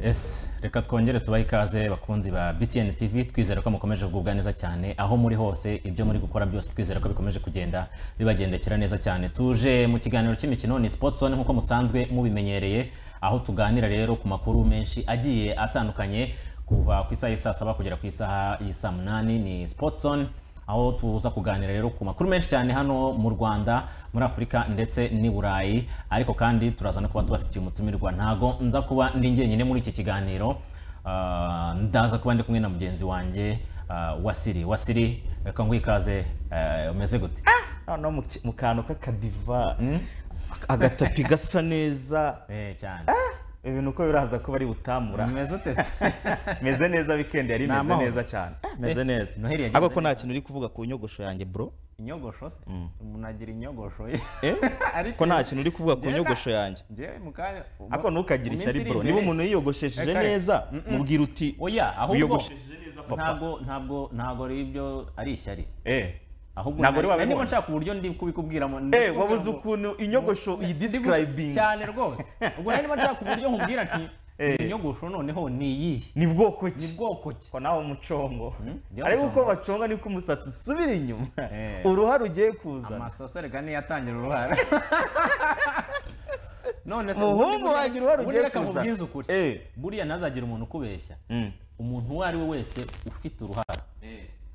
ese reka twongere tubahe ikaze bakunzi ba btn tv twizere ko mukomeje kugubwa neza cyane aho muri hose ibyo muri gukora byose twizere ko bikomeje kugenda bibagendekera neza cyane tuje mu kiganiro cy'imikino ni sports zone nk'uko musanzwe mubimenyereye aho tuganira rero ku makuru menshi agiye atandukanye kuva ku isaha y'isaa saba kugera ku isaha y'isaa munani ni sports zone aho tuza kuganira rero ku makuru menshi cyane hano mu Rwanda muri Afurika ndetse n'i Burayi ariko kandi turaza no kuba tubafitiye umutumirwa ntago nza kuba ndi njyenyine muri iki kiganiro ah, ndaza kuba ndi kumwe na mugenzi wanjye ah, Wasiri Wasiri reka ngwikaze eh, umeze gute noneho mu ki- mu kantu k'akadiva agatapi gasa neza eh cyane ibintu uko biraza kuba ari butamura umeze ute se meze neza weekend Ni yari imeze amahoro. neza cyane Ah, meze neza Noheli yagenze ariko ko nta neza. kintu uri kuvuga ku nyogosho yanjye bro inyogosho se umuntu agira inyogosho Eh? Ariko ko nta kintu uri kuvuga ku njye na- nyogosho yanjye njyewe mu kanya ariko ntukagire ishyari bro niba niba umuntu yiyogoshesheje Eka, neza mubwira uti oya ahubwo wiyogoshesheje neza papa ntabwo ntabwo ntabwo ari ibyo ari ishyari eh ahubwo Ntabwo nari- uri wabibona? niba nshaka uburyo ndi kubikubwiramo eh waba uzi ukuntu inyogosho iyi describing cyane rwose ubwo nari niba nshaka uburyo nkubwira nti Eh. iyi nyogosho noneho ni iyihe ni bwoko ni ki bwoko ki ko nawe umucongo njyewe ariko uko mucongo. baconga niko umusatsi usubira inyuma Eh. uruhara ugiye kuzana amasoso reka niyo atangira uruhara none se umuhungu wagira uruhara ubundi ugiye reka mubwize kuzana ukuri Eh. buriya ntazagira umuntu ukubeshya Mm. umuntu uwo ari we wese ufite uruhara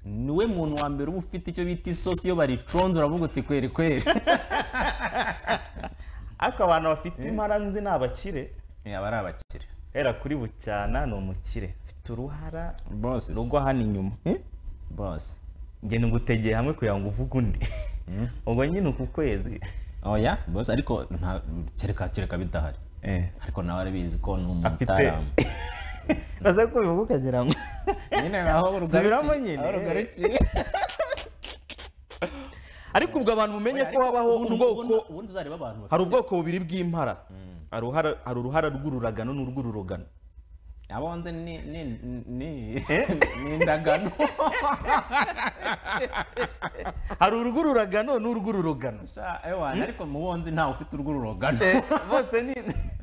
niwe muntu wa mbere uba ufite icyo bita isosi iyo bariconze uravuga uti kweri kweri ariko abantu bafite impara nzi ni abakire aba ari abakire hera kuri bucyana ni umukire ufite uruhara bose rugwa hano inyuma Eh? bose njye ngutegeye hamwe kugira ngo uvuge undi ubwo nyine uku kwezi oya bose ariko nta- kereka kereka bidahari Eh. ariko nawe arabizi ko ni Afite- umutaramu baza kubivuga ukagira ngo nyine aho urugarukiye Subiramo nyine. aho urugarukiye ariko ubwo abantu mumenye ko habaho Ubundi- ubwoko ubundi- ubundi uzareba abantu bafite hari ubwoko bubiri bw'impara Hari uruhara- hari uruhara rw'ururagano n'urw'ururogano abo nzi ni ni ni ni indagano hari urw'ururagano n'urw'ururogano Sha, ewana, ariko mu bo nzi ntawe ufite urwo ururogano bose ni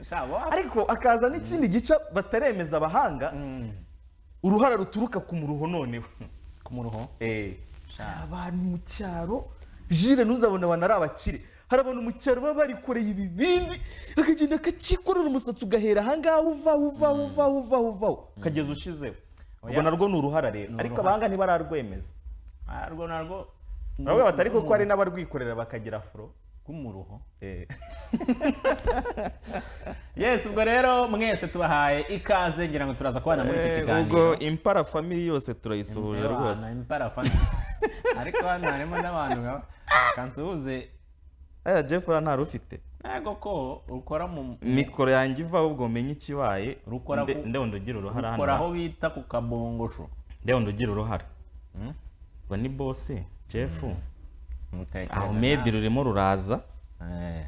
Sha, bo- ariko akaza n'ikindi gice bataremeza abahanga uruhara ruturuka ku muruho noneho ku muruho abantu mu cyaro jire ntuzabone abantu ari abakire hari abantu mu cyaro baba barikoreye ibibindi akagenda akakikorera umusatsi ugahera ahangaha uvaho uvaho uvaho uvaho uvaho ukageza ushizeho ubwo narwo ni uruhara rero ariko abahanga ntibararwemeza Ah, rwo narwo nabwo batari kuko hari n'abarwikorera bakagira afuro rw'umuruho Eh. yes ubwo rero mwese tubahaye ikaze ngira ngo turaza kubana muri iki Eh, kiganiro impara famili yose turayisuhuje Ewana, imparafana ariko hano harimo n'abantu nka- kansuhuze aya jeff uriya ntari ufite ntabwo ko ukora mu mikoro yanjye iva ahubwo umenye ikibaye Rukora Nde- ku- ndewundi ugira uruhara ukora aho hano bita ku kabongosho ndewundi ugira uruhara ngo ni bose jeff Mutekereza ahmed rurimo ruraza nawe.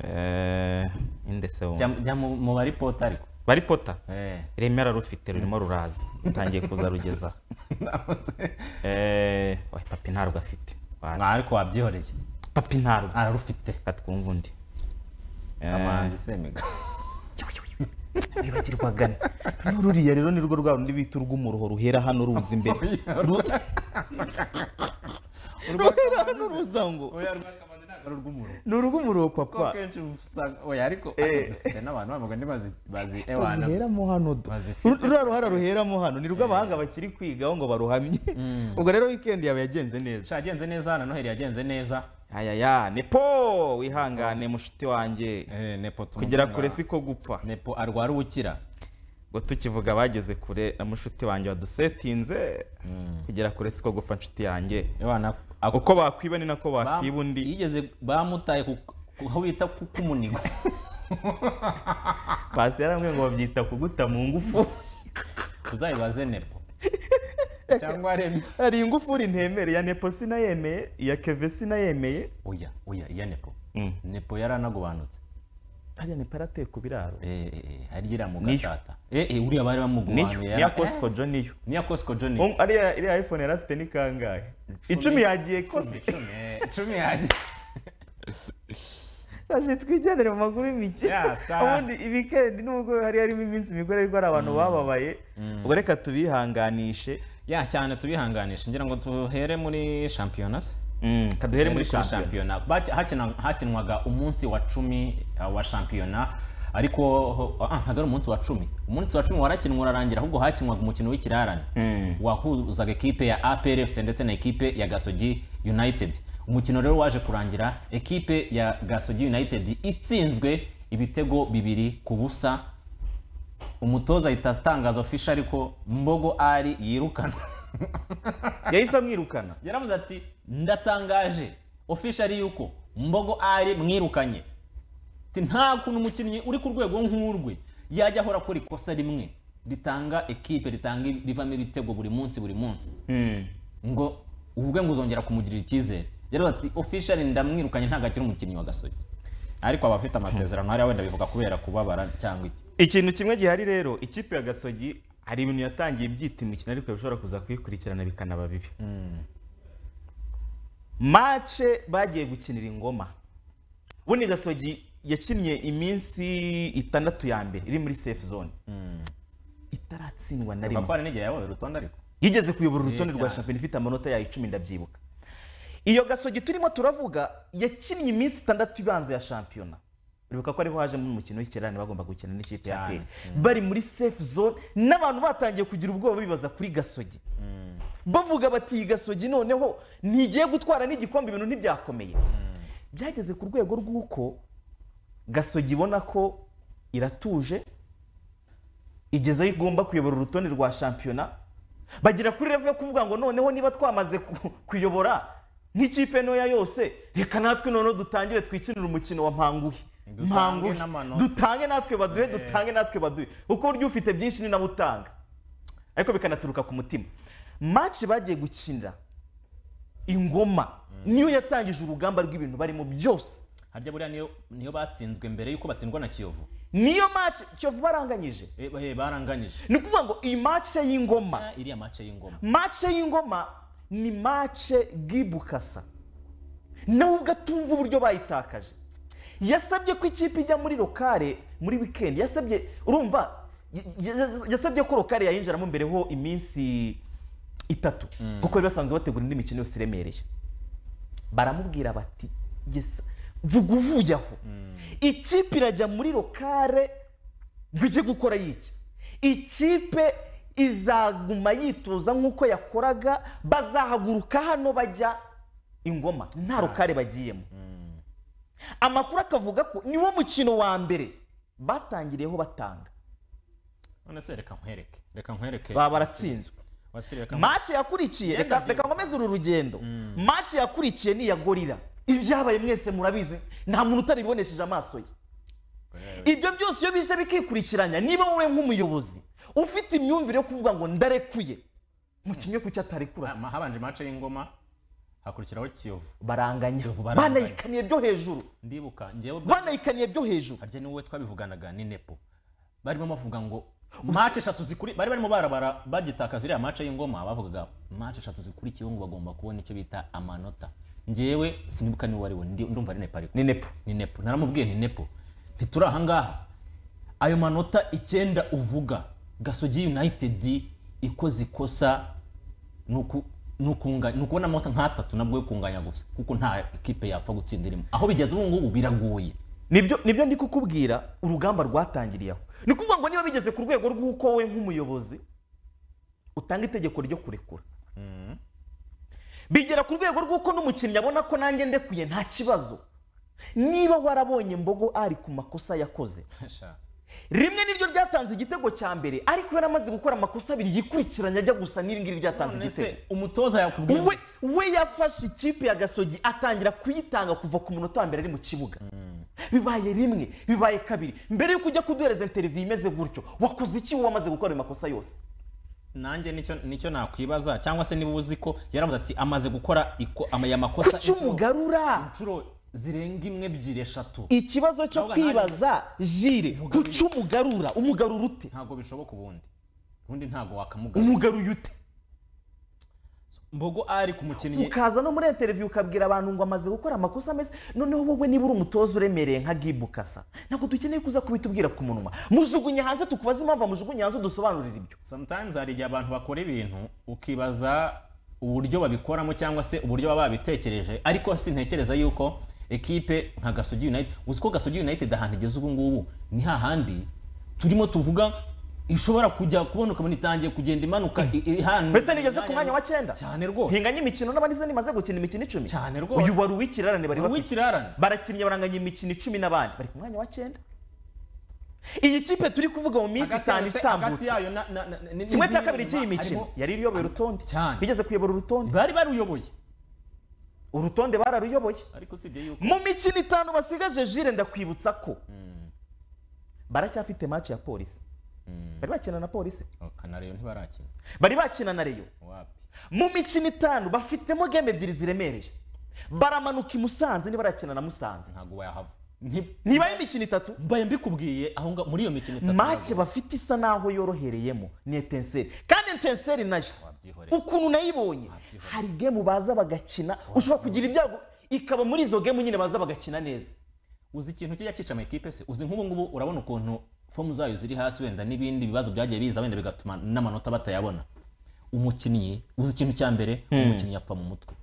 Eh, eh, inde se wundi? jya jya mu mu bari pota ariko bari pota Eh. remera rufite rurimo ruraza rutangiye kuza rugeza aha. Eh, oya, papi ntarwo afite Wa- Mwa, ariko wabyihoreye papi ntarwo ararufite reka twumve undi Eh, amanzi semiga wibagirwagane n'ururiya rero ni rwo rwa rundi bita urw'umuruho ruhera hano ruza imbere ruhera hano ruza ngo oya rwakamanzi ntabwo ari urw'umuruho ni urw'umuruho ko papa kenshi usanga oya ariko Eh. dufite n'abantu bamugani bazi bazi ewana ruheramo hano do. Bazifite. Uru- ruriya ruhara ruheramo hano ni rwo abahanga bakiri kwigaho ngo baruhamye ubwo rero weekend yawe yagenze neza sha yagenze neza na noheli yagenze neza ayaya nepo wihangane mushuti wanjye eh, nepo kugera tumutunga- kure siko gupfa nepo arwara ubukira ngo tukivuga abageze kure na mushuti wanjye wadusetinze kugera kure siko gupfa nshuti yanjye ewana ako- uko bakwiba ni nako bam- bakiba undi yigeze bamutaye ku ku- aho bita ku kumunigo pasi yarambwiye ngo babyita kuguta mu ngufu uzayibaze nepo cyangwa remi hari ingufuri ntemere ya nepo sinayemeye iya keve sinayemeye oya oya iya nepo nepo yaranagobanutse hariya nepo yarateye ku biraro Eh, eh, eh, hari iriya mu Niyo. gatata eh eh, uriya bari niyo bamuguhanuye niya kosiko jo niyo niya cosco john Um, ariya iriya iphone yari afite ni kangahe icumi yagiye kose icumi eh, icumi yaje twaje twijyanire mu maguru y'imikino Yeah, ta. ubundi ibikendi nubwo hari harimo iminsi mikuru ariko hari abantu bababaye ubwo reka tubihanganishe ya cyane tubihanganisha ngira ngo duhere muri shampiyona se Reka duhere muri Kuri shampiyona Baki- hakina- hakinwaga umunsi wa cumi uh, wa shampiyona ariko ah, ntabwo ari umunsi wa cumi umunsi wa cumi warakinwa urarangira ahubwo hakinwaga umukino w'ikirarane wahuzaga ekipe ya APR FC ndetse na ekipe ya gasogi united umukino rero waje kurangira ekipe ya gasogi united itsinzwe ibitego bibiri ku busa umutoza ahita atangaza ofisha ariko mbogo ari yirukana yahise amwirukana yaravuze ati ndatangaje ofisha ari yuko mbogo ari mwirukanye Ati, nta kuntu umukinnyi uri ku rwego nk'urwe yajya ahora akora ikosa rimwe ritanga ekipe ritanga rivamo ibitego buri munsi buri munsi ngo uvuge ngo uzongera kumugirira icyizere yaravuze ati officially ndamwirukanye ntabwo akiri umukinnyi wa gasogi ariko aba afite amasezerano hariya wenda bivuga kubera kubabara cyangwa iki ikintu kimwe gihari rero ikipe ya gasogi hari ibintu yatangiye byita imikino ariko bishobora kuza kuyikurikirana bikanaba bibi mace bagiye gukinira ingoma ubundi gasogi yakinnye iminsi itandatu ya mbere iri muri safe zone itaratsindwa na rimwe kuko hari n'igihe yayoboye urutonde ariko yigeze kuyobora urutonde Yee, rwa cyane. shampiyona ifite amanota yayo icumi ndabyibuka iyo gasogi turimo turavuga yakinnye iminsi itandatu ibanza ya shampiyona uribuka ko ariho hajemo umukino w'ikirane bagomba gukina n'ikipe ya Cyane. peri bari muri safe zone n'abantu batangiye kugira ubwoba bibaza kuri gasogi bavuga bati iyi gasogi noneho ntigiye gutwara n'igikombe ibintu ntibyakomeye byageze ku rwego rw'uko gasogi ibona ko iratuje igeze aho igomba kuyobora urutonde rwa shampiyona bagira kuri revo yo kuvuga ngo noneho niba twamaze ku- kuyobora nk'ikipe ntoya yose reka natwe noneho dutangire twikinire umukino wa mpanguhi Dutange mpanguhi n'amanota. dutange natwe baduhe dutange natwe baduhe kuko burya ufite byinshi ni nawe utanga ariko bikanaturuka ku mutima maci bagiye gukinira ingoma niyo yatangije urugamba rw'ibintu barimo byose harya buriya niyo niyo batsinzwe mbere y'uko batsindwa na kiyovu niyo maci kiyovu baranganyije Eh, eh, baranganyije ni ukuvuga ngo iyi mace y'ingoma Ah, iriya mace y'ingoma mace y'ingoma ni mace bwibukasa nawe ubwo atumva uburyo bayitakaje yasabye ko ikipe ijya muri lokale muri wikendi yasabye urumva y- y- yasabye ko lokale yayinjiramo mbereho iminsi itatu kuko bari basanzwe bategura indi mikino yose iremereye baramubwira bati "Yes, vuga uvuye aho ikipe irajya muri lokale ngo ijye gukora yica ikipe izaguma yitoza nk'uko yakoraga bazahaguruka hano bajya ingoma nta rukare bagiyemo amakuru akavuga ko niwo mukino wa mbere batangiriyeho batanga none se reka nkwereke reka nkwereke baba baratsinzwe wasiri reka nkwereke mace yakurikiye Yenda reka byibuka. reka nkomeze uru rugendo mace yakurikiye ni iya gorira ibyabaye mwese murabizi nta muntu utaribibonesheje amaso ye ibyo byose iyo bije bikikurikiranya niba wowe nk'umuyobozi ufite imyumvire yo kuvuga ngo ndarekuye mu kimwe ku cyo atari kurasa Ah, habanje mace y'ingoma hakurikiraho kiyovu baranganya Kiyovu baranganya. banayikaniye byo hejuru ndibuka njyewe ubwa- banayikaniye byo hejuru harya ni wowe twabivuganaga ni nepo barimo bavuga ngo mace eshatu zikuri bari barimo barabara bagitakaza iriya mace y'ingoma bavugaga mace eshatu zikurikiyeho ngo bagomba kubona icyo bita amanota njyewe sinibuka niwe wari we ndi- ndumva ari nepo ariko ni nepo ni nepo naramubwiye ni nepo ntituri aha ngaha ayo manota icyenda uvuga gasogi united ikoze ikosa ni uku- ni ukunga- ni ukubona amanota nk'atatu nabwo yo kunganya gusa kuko nta ekipe yapfa gutsinda irimo aho bigeze ubu ngubu biragoye nibyo nibyo ndi kukubwira urugamba rwatangiriye aho ni ukuvuga ngo niba bigeze ku rwego rw'uko wowe nk'umuyobozi utanga itegeko ryo kurekura bigera ku rwego rw'uko n'umukinnyi abona ko nanjye ndekuye nta kibazo niba warabonye mbogo ari ku makosa yakoze rimwe niryo ryatanze igitego cya mbere ariko yaramaze gukora amakosa abiri yikurikiranya ajya gusa n'iringiri ryatanze None igitego se umutoza yakubwiye we we yafashe ikipe ya gasogi atangira kuyitanga kuva ku munota wa mbere ari mu kibuga bibaye rimwe bibaye kabiri mbere yuko ujya kuduhereza interiviyu imeze gutyo wakoze iki wowe wamaze gukora ayo makosa yose nanjye nicyo nicyo nakwibaza cyangwa se niba uzi ko yaravuze ati amaze gukora iko- ama- aya makosa kuki inshuro- umugarura inshuro zirenga imwe ebyiri eshatu ikibazo cyo Ahubwo kwibaza jire Umugarura. kuki umugarura umugarura ute ntabwo bishoboka ubundi ubundi ntabwo wakamugarura umugaruye ute ikimenyetso mbogo ari ku mukinnyi ukaza no muri interiviyu ukabwira abantu ngo amaze gukora amakosa ameze noneho wowe niba uri umutoza uremereye nka gibu kasa ntabwo dukeneye kuza kubitubwira ku munwa mujugunye hanze tukubaze impamvu mujugunye hanze udusobanurire ibyo sometimes hari igihe abantu bakora ibintu ukibaza uburyo babikoramo cyangwa se uburyo baba babitekereje ariko sintekereza yuko ekipe nka gasogi united uzi ko gasogi united ahantu igeze ubu ngubu ni hahandi turimo tuvuga ishobora kujya kubona ukabona itangiye kugenda imanuka i- iri hano mbese nigeze ku mwanya wa cyenda cyane rwose hinganye imikino n'abandi se nimaze gukina imikino icumi Cyane rwose. uyu wari uw'ikirarane bari bafite w'ikirarane barakinnye baranganya imikino icumi n'abandi bari ku mwanya wa cyenda iyi kipe turi kuvuga mu minsi Hagati yayo itanu se- hagati itambutse yayo na- na- na- ni- kimwe cya n'izindi kabiri nyuma cy'iyi mikino harimo- yari iriyoboye urutonde Cyane. igeze kuyobora urutonde bari baruyoboye urutonde bararuyoboye ariko usibye yuko mu mikino itanu basigaje jire ndakwibutsa ko baracyafite match ya polisi bari bakina na polisi Oh, kanariyo ntibarakina bari bakina na reyo wapi mu mikino itanu bafitemo game ebyiri ziremereye baramanuka i musanze ntibarakina na musanze ntabwo wayahava Nti- ntibaye imikino itatu mbaye mbikubwiye aho nga- muri iyo mikino itatu make ntabwo bafite isa n'aho yorohereyemo ni etenseri kandi etenseri nayo wabyihorera ukuntu nayibonye Wabyihoreye. hari gemu baza bagakina ushobora kugira ibyago ikaba muri izo gemu nyine baza bagakina neza uzi ikintu kijya cyica amakipe se uzi nk'ubu ngubu urabona ukuntu fomu zayo ziri hasi wenda n'ibindi bibazo byagiye biza wenda bigatuma n'amanota batayabona umukinnyi uzi ikintu cya mbere umukinnyi yapfa mu mutwe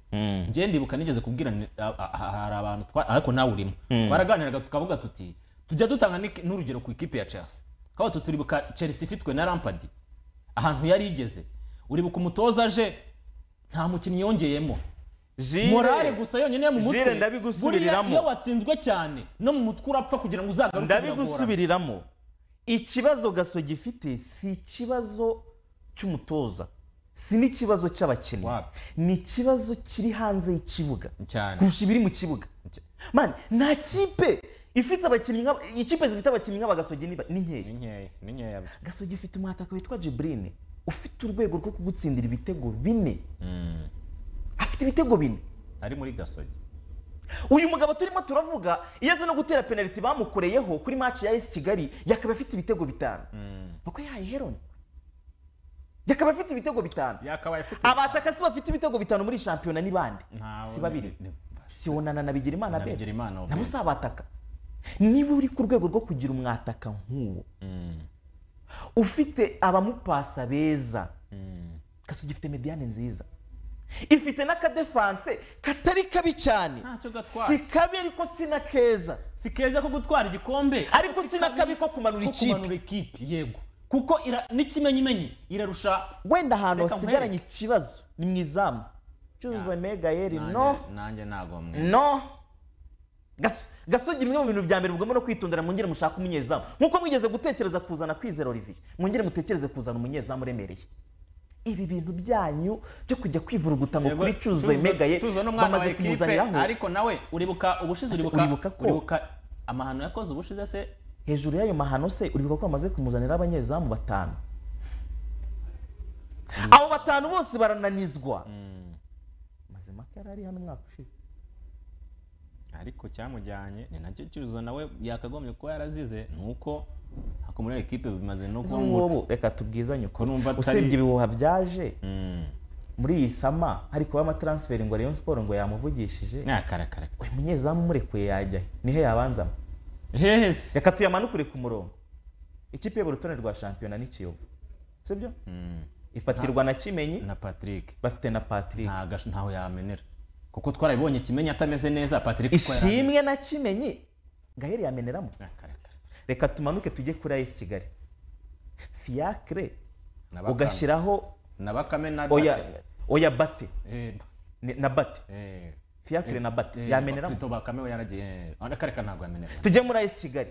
njye ndibuka nigeze kubwira ni- a- a- a- hari abantu twa- ariko nawe urimo twaraganiraga tukavuga tuti tujya dutanga n'iki- n'urugero ku ikipe ya chelsea twaba tuturibuka chelsea ifitwe na rampadi ahantu yari igeze uribuka umutoza aje nta mukinnyi yongeyemo morale gusa yonyine yo mu mutwe Jire, ndabigusubiriramo. Buriya iyo watsinzwe cyane no mu mutwe urapfa kugira ngo uzagaruke biragorana. ndabigusubiriramo ikibazo gaso gifite si ikibazo cy'umutoza si n'ikibazo cy'abakinnyi Wapi? ni ikibazo kiri hanze y'ikibuga cyane kurusha ibiri mu kibuga Cy- mani nta kipe ifite abakinnyi nk'aba- ikipe zifite abakinnyi nk'abagasogi ni ba- ni nkeya ni nkeya ni nkeya byo. gasogi ifite umwataka witwa jibrine ufite urwego rwo kugutsindira ibitego bine afite ibitego bine ari muri gasogi uyu mugabo turimo turavuga iyo azi no gutera penaliti bamukoreyeho kuri match ya esi kigali yakaba afite ibitego bitanu nuko yahaye heroni yakaba afite ibitego bitanu yakabaye afite abatakasi bafite ibitego bitanu muri shampiyona ni bande Ntawe- si babiri ni- si onana na Na bigirimana bebe Bigirimana, Obed. nabo si abataka niba uri ku rwego rwo kugira umwataka nk'uwo ufite abamupasa beza gasugi ifite mediyane nziza ifite n'akadefanse katari kabi cyane Ntacyo gatwaye. si kabi ariko si na keza si keza ko gutwara igikombe Ariko si si na kabi ko kumanura ko ikipe. kumanura ikipe yego kuko ira- n'ikimenyimenyi irarusha wenda ahantu Reka hasigaranye ikibazo ni mu izamu cyuzuza megayeri no Nanjye- nanjye ntabwo mwe no Gas- gasogi bimwe mu bintu bya mbere bugomba no kwitondera mwongere mushake umunyezamu nk'uko mwigeze gutekereza kuzana kwizera olivier mwongere mutekereze kuzana umunyezamu uremereye ibi bintu byanyu byo kujya kwivuruguta ngo kuri cyuzuzo megaye Cyuzuzo n'umwana wa bamaze ekipe kumuzaniraho ariko nawe uribuka ubushize Ese uribuka uribuka ko? uribuka amahano yakoze ubushize se hejuru y'ayo mahano se uribuka ko bamaze kumuzanira abanyezamu batanu abo batanu bose barananizwa mazima ko yari ari hano umwaka ushize ariko cyamujyanye ni nacyo cyuzuzo nawe yakagombye kuba yarazize ni uko ako muri ekipe bimaze no izo kuba ngubu reka tubwizanye Ko numva ukuri atari- usibye ibihuha byaje muri iyi sama hari kuba amatransferi ngo Rayon Sport ngo yamuvugishije nakarakara uyu munyezamu umurekuye yajya he? nihe yabanzamo hese reka tuyamanukure ku murongo ikipe y'ubu urutonde rwa shampiyona ni kiyovu sibyo ifatirwa na kimenyi na patrick bafite na patrick nta gash- ntaho yamenera kuko twarabibonye kimenya atameze neza patrick ko yaramenye. ishimwe na kimenyi gaheri yameneramo Nakarakara. reka tumanuke tujye kuri ayisi kigali fiyakire Na Bakame. ugashyiraho na bakame na oya oya bate Eh, ni- na bate eh, fiyakire na bate eh, yameneramo Bakito bakame we yaragiye eh, akareka ntabwo yamenera tujye muri ayisi kigali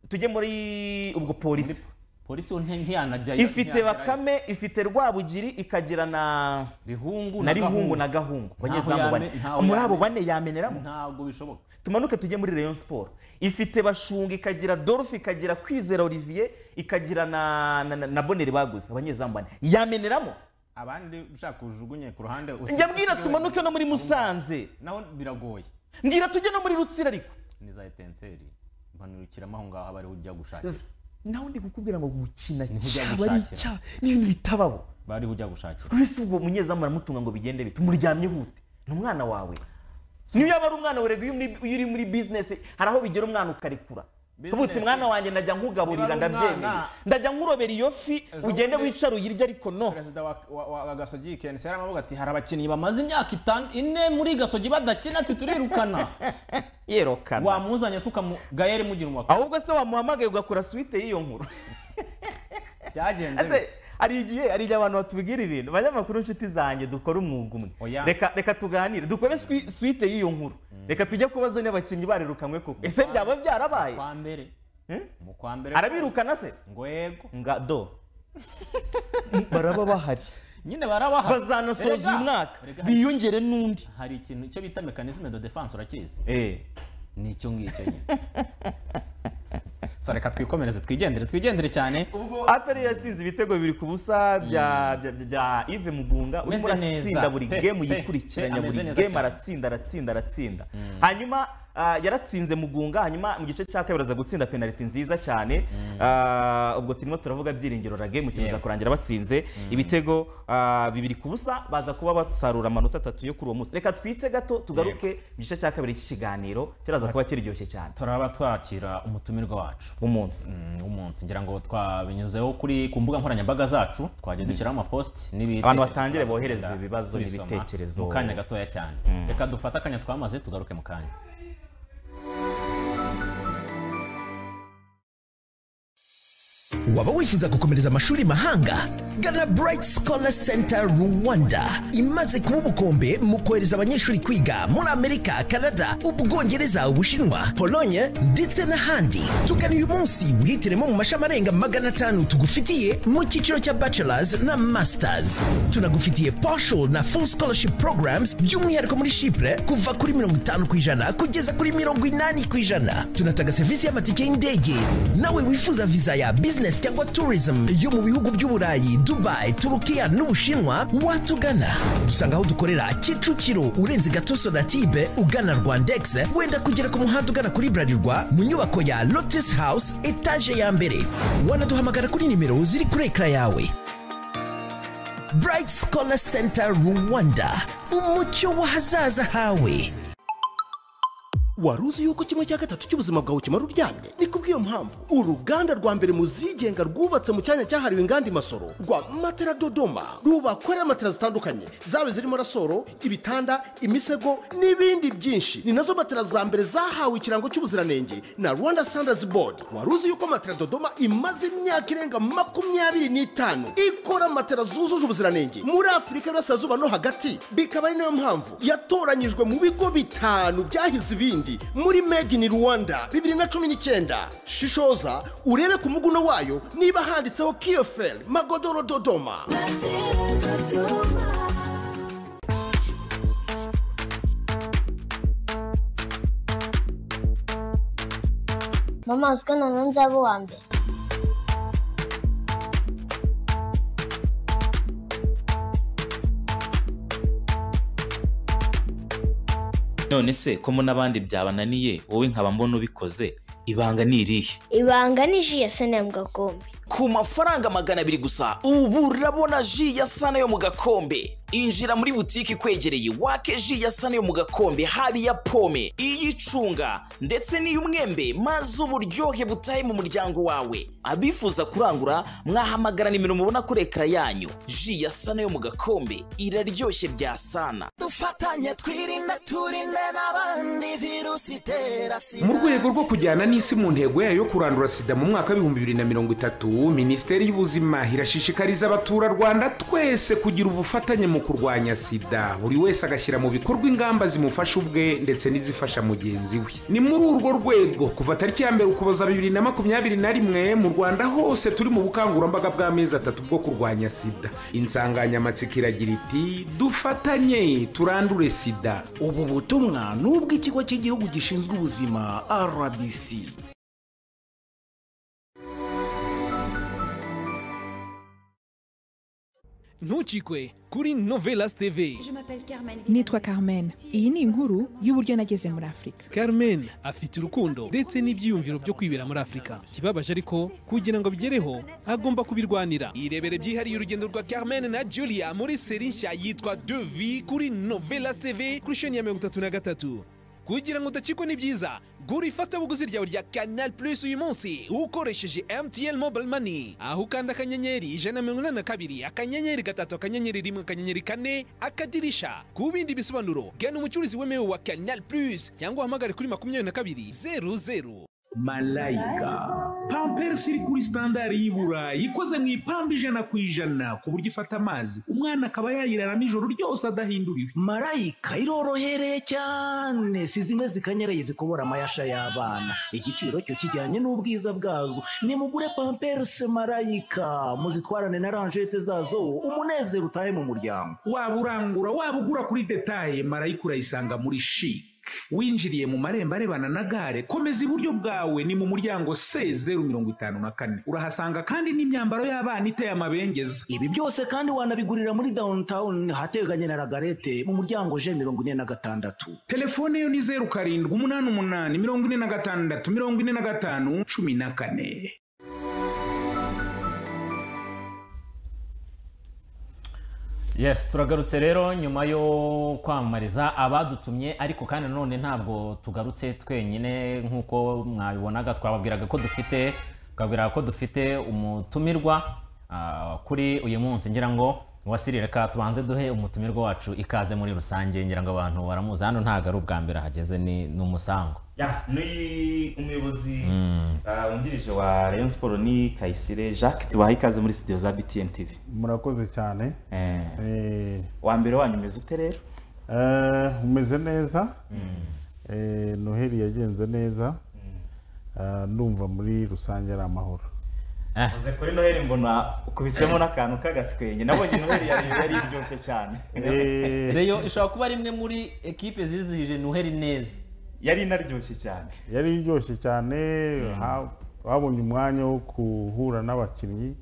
tujye muri ubwo polisi polisi we nti- ntiyanajyayo ifite ntiyagerayo. bakame ifite rwabugiri ikagira na bihungu na rihungu Gahungu. na gahungu Ntaho abanyezamu bane yame- ntaho muri abo yame- bane yameneramo ntabwo bishoboka tumanuke tujye muri Rayon Sport ifite bashunga ikagira Dolphe ikagira Kwizera Olivier ikagira na na, na, na Bonere baguze abanyezamu bane yameneramo abandi ushaka ujugunye ku ruhande usi- njya mbwira usigaye tumanuke no muri Musanze naho biragoye mbwira tujye no muri Rutsiro ariko ni za etenseri mpanurukiramo aho ngaho aba ariho ujya gushakira Z- nawe ndi kukubwira ngo gukina Ntujya cyaba ari gushakira. icyaha ni ibintu bitabaho bariho ujya gushakira ese ubwo munyezamu aramutunga ngo bigende bite umuryamye hute ni umwana wawe niyo yaba ari umwana werega iyo uri- iyo uri muri bizinesi hari aho bigera umwana ukarekura uvuga uti Business. mwana wanjye najya nkugaburira Niba ari ndabyemeye umwana- ndajya nkurobera iyo fi Ejo ugende bundi- wicare uyirye ariko no perezida wa, wa, wa, wa gasogi kenesi yaramavuga ati hari abakinnyi bamaze imyaka itanu ine muri gasogi badakina ati turirukana yerokana wamuzanye se ukamu gayeri mugira umwaka ahubwo se wamuhamagaye ugakora suite y'iyo nkuru byagenze Ese, bite? hari igihe hari igihe abantu batubwira ibintu abanyamakuru inshuti zanjye dukora umwuga umwe Oya. reka reka tuganire dukore swi- suite y'iyo nkuru reka tujye kubaza niba abakinnyi barerukanywe koko ese byaba byarabaye kwa mbere Eh? mu kwa mbere arabirukana se ngo yego nga do baraba bahari nyine barabaha bazanasoza Erega, uyu mwaka erega hari- biyongere n'undi hari ikintu icyo bita mekanisme de defense urakizi Eh, ni icyo ngicyo nyine so reka twikomereze twigendere twigendere cyane aperi yatsinze ibitego bibiri ku busa bya bya- bya- bya ive mugunga urimo Ameze neza. aratsinda buri Pe- gemu pe- yikurikiranya pe, ameze buri neza gemu cyane. aratsinda aratsinda aratsinda hanyuma ah, yaratsinze mugunga hanyuma mu gice cya kabiri aza gutsinda penaliti nziza cyane Ah, ubwo turimo turavuga byiringiro rage mu kimeza Yego. kurangira batsinze ibitego ah, bibiri ku busa baza kuba basarura amanota atatu yo kuri uwo munsi reka twitse gato tugaruke mu gice cya kabiri cy'ikiganiro kiraza kuba kiryoshye cyane turaba twakira umutumirwa wacu umunsi Mm, umunsi ngira ngo twabinyuzeho kuri ku mbuga nkoranyambaga zacu twagiye dushyiraho amapost n'ibitekerezo Abantu batangire turaza bohereze kugenda ibibazo tubisoma n'ibitekerezo. mu kanya gatoya cyane reka dufate akanya twamaze tugaruke mu kanya waba wifuza gukomereza amashuri mahanga gana bright scholar center rwanda imaze kuba ubukombe mu kohereza abanyeshuri kwiga muri amerika kanada ubwongereza ubushinwa polonye ndetse n'ahandi tugana uyu munsi wihitiremo mu mashami arenga magana atanu tugufitiye mu cyiciro cya bachelors na masters tunagufitiye partial na full scholarship programs by'umwihariko muri shipure kuva kuri mirongo itanu ku ijana kugeza kuri mirongo inani ku ijana tunatanga serivisi y'amatike y'indege nawe wifuza viza ya business cyangwa tourism yo mu bihugu by'uburayi dubai turukiya n'ubushinwa watugana dusanga aho dukorera kicukiro urenze gatoso na tibe ugana rwandex wenda kugera ku muhanda ugana kuri burarirwa mu nyubako ya lotus house etaje ya mbere wanaduhamagara kuri nimero ziri kuri ekara yawe bright scholar center rwanda umucyo w'ahazaza hawe wari uzi yuko kimwe cya gatatu cy'ubuzima bwawe kimara uryamye ni kubw'iyo mpamvu uruganda rwa mbere mu zigenga rwubatse mu cyanya cyahariwe inganda imasoro rwa matera dodoma rubakorera matera zitandukanye zaba zirimo rasoro ibitanda imisego n'ibindi byinshi ni nazo matera za mbere zahawe ikirango cy'ubuziranenge na rwanda standards board wari uzi yuko matera dodoma imaze imyaka irenga makumyabiri n'itanu ikora matera zujuje ubuziranenge muri afurika y'uburasirazuba no hagati bikaba ari nayo mpamvu yatoranyijwe mu bigo bitanu byahize ibindi muri made in rwanda bibiri na cumi n'icyenda shishoza urebe ku muguno wayo niba handitseho kiyoferi magodoro dodoma mama uzi ko noneho nzaba uwa mbere none se ko mo n'abandi byabananiye wowe nkaba mbona ubikoze ibanga ni irihe ibanga ni ji ya sanamu gakombe ku mafaranga magana abiri gusa ubu urabona ji ya sana yo mu gakombe injira muri butike ikwegereye wake ji ya sana yo mu gakombe haba iya pome iy'icunga ndetse n'iy'umwembe maze uburyohe butahe mu muryango wawe abifuza kurangura mwahamagara nimero mubona kuri ekara yanyu ji ya sana yo mu gakombe iraryoshye bya sana dufatanye twirinde turinde n'abandi virusi itera mu rwego rwo kujyana n'isi mu ntego yayo yo kurandura sida mu mwaka w'ibihumbi bibiri na mirongo itatu minisiteri y'ubuzima irashishikariza abaturarwanda twese kugira ubufatanye mu kurwanya sida buri wese agashyira mu bikorwa ingamba zimufasha ubwe ndetse n'izifasha mugenzi we ni muri urwo rwego kuva tariki ya mbere ukuboza bibiri na makumyabiri na rimwe mu rwanda hose turi mu bukangurambaga bw'amezi atatu bwo kurwanya sida insanganyamatsiko iragira iti dufatanye turandure sida ubu butumwa ni ubw'ikigo cy'igihugu gishinzwe ubuzima rbc ntukikwe kuri novelas tv nitwa carmen iyi ni inkuru y'uburyo nageze muri afurika carmen afite urukundo ndetse n'ibyiyumviro byo kwibera muri afurika ikibabaje ariko kugira ngo abigereho agomba kubirwanira irebere byihariye urugendo rwa carmen na julia muri seri nshya yitwa devi kuri novelas tv kuri sheni ya mirongo itatu na gatatu kugira ngo udacikwe ni byiza gura ifatabuguzi ryawe rya canal plus uyu munsi ukoresheje mtn mobile money aho ukanda akanyenyeri ijana na mirongo inani na kabiri akanyenyeri gatatu akanyenyeri rimwe akanyenyeri kane akadirisha ku bindi bisobanuro gana umucuruzi wemewe wa canal plus cyangwa uhamagare kuri makumyabiri na kabiri zeru zeru malayika pamperisi iri kuri sitandari y'i burayi ikoze mu ipamba ijana ku ijana ku buryo ifata amazi umwana akaba yayiraramo ijoro ryose adahinduriwe marayika irorohereye cyane si zimwe zikanyaraye zikobora amayasha y'abana igiciro cyo kijyanye n'ubwiza bwazo nimugure pamperisi marayika muzitwarane na ranjete zazo umunezero utahe mu muryango waba urangura waba ugura kuri detaye marayika urayisanga muri shike winjiriye mu marembo arebana na gare komeza iburyo bwawe ni mu muryango se zeru mirongo itanu na kane urahasanga kandi n'imyambaro y'abana iteye amabengeza ibi byose kandi wanabigurira muri downtown hateganye na ragarete mu muryango je mirongo ine na gatandatu telefone yo ni zeru karindwi umunani umunani mirongo ine na gatandatu mirongo ine na gatanu cumi na kane yes turagarutse rero nyuma yo kwamamariza abadutumye ariko kandi nanone ntabwo tugarutse twenyine nk'uko mwabibonaga twababwiraga ko dufite twabwiraga ko dufite umutumirwa ah, kuri uyu munsi ngira ngo wasiri reka tubanze duhe umutumirwa wacu ikaze muri rusange ngira ngo abantu baramuzi hano ntabwo ari ubwa mbere ahageze ni ni umusango ya ni umuyobozi ah, wungirije wa rayon siporo ni kayisire jacques tubaha ikaze muri studio za btn tv murakoze cyane Eh, wa mbere wanyu umeze ute rero eh, umeze neza Eh, noheli yagenze neza Ah, ndumva muri rusange ari amahoro uze kuri noheli mbona ukubisemo n'akantu k'agatwenge nabonye noheli yari yari iryoshye cyane reyo ishobora kuba ari imwe muri ekipe zizihije noheli neza yari inaryoshye cyane yari iryoshye cyane ha- babonye umwanya wo guhura n'abakinnyi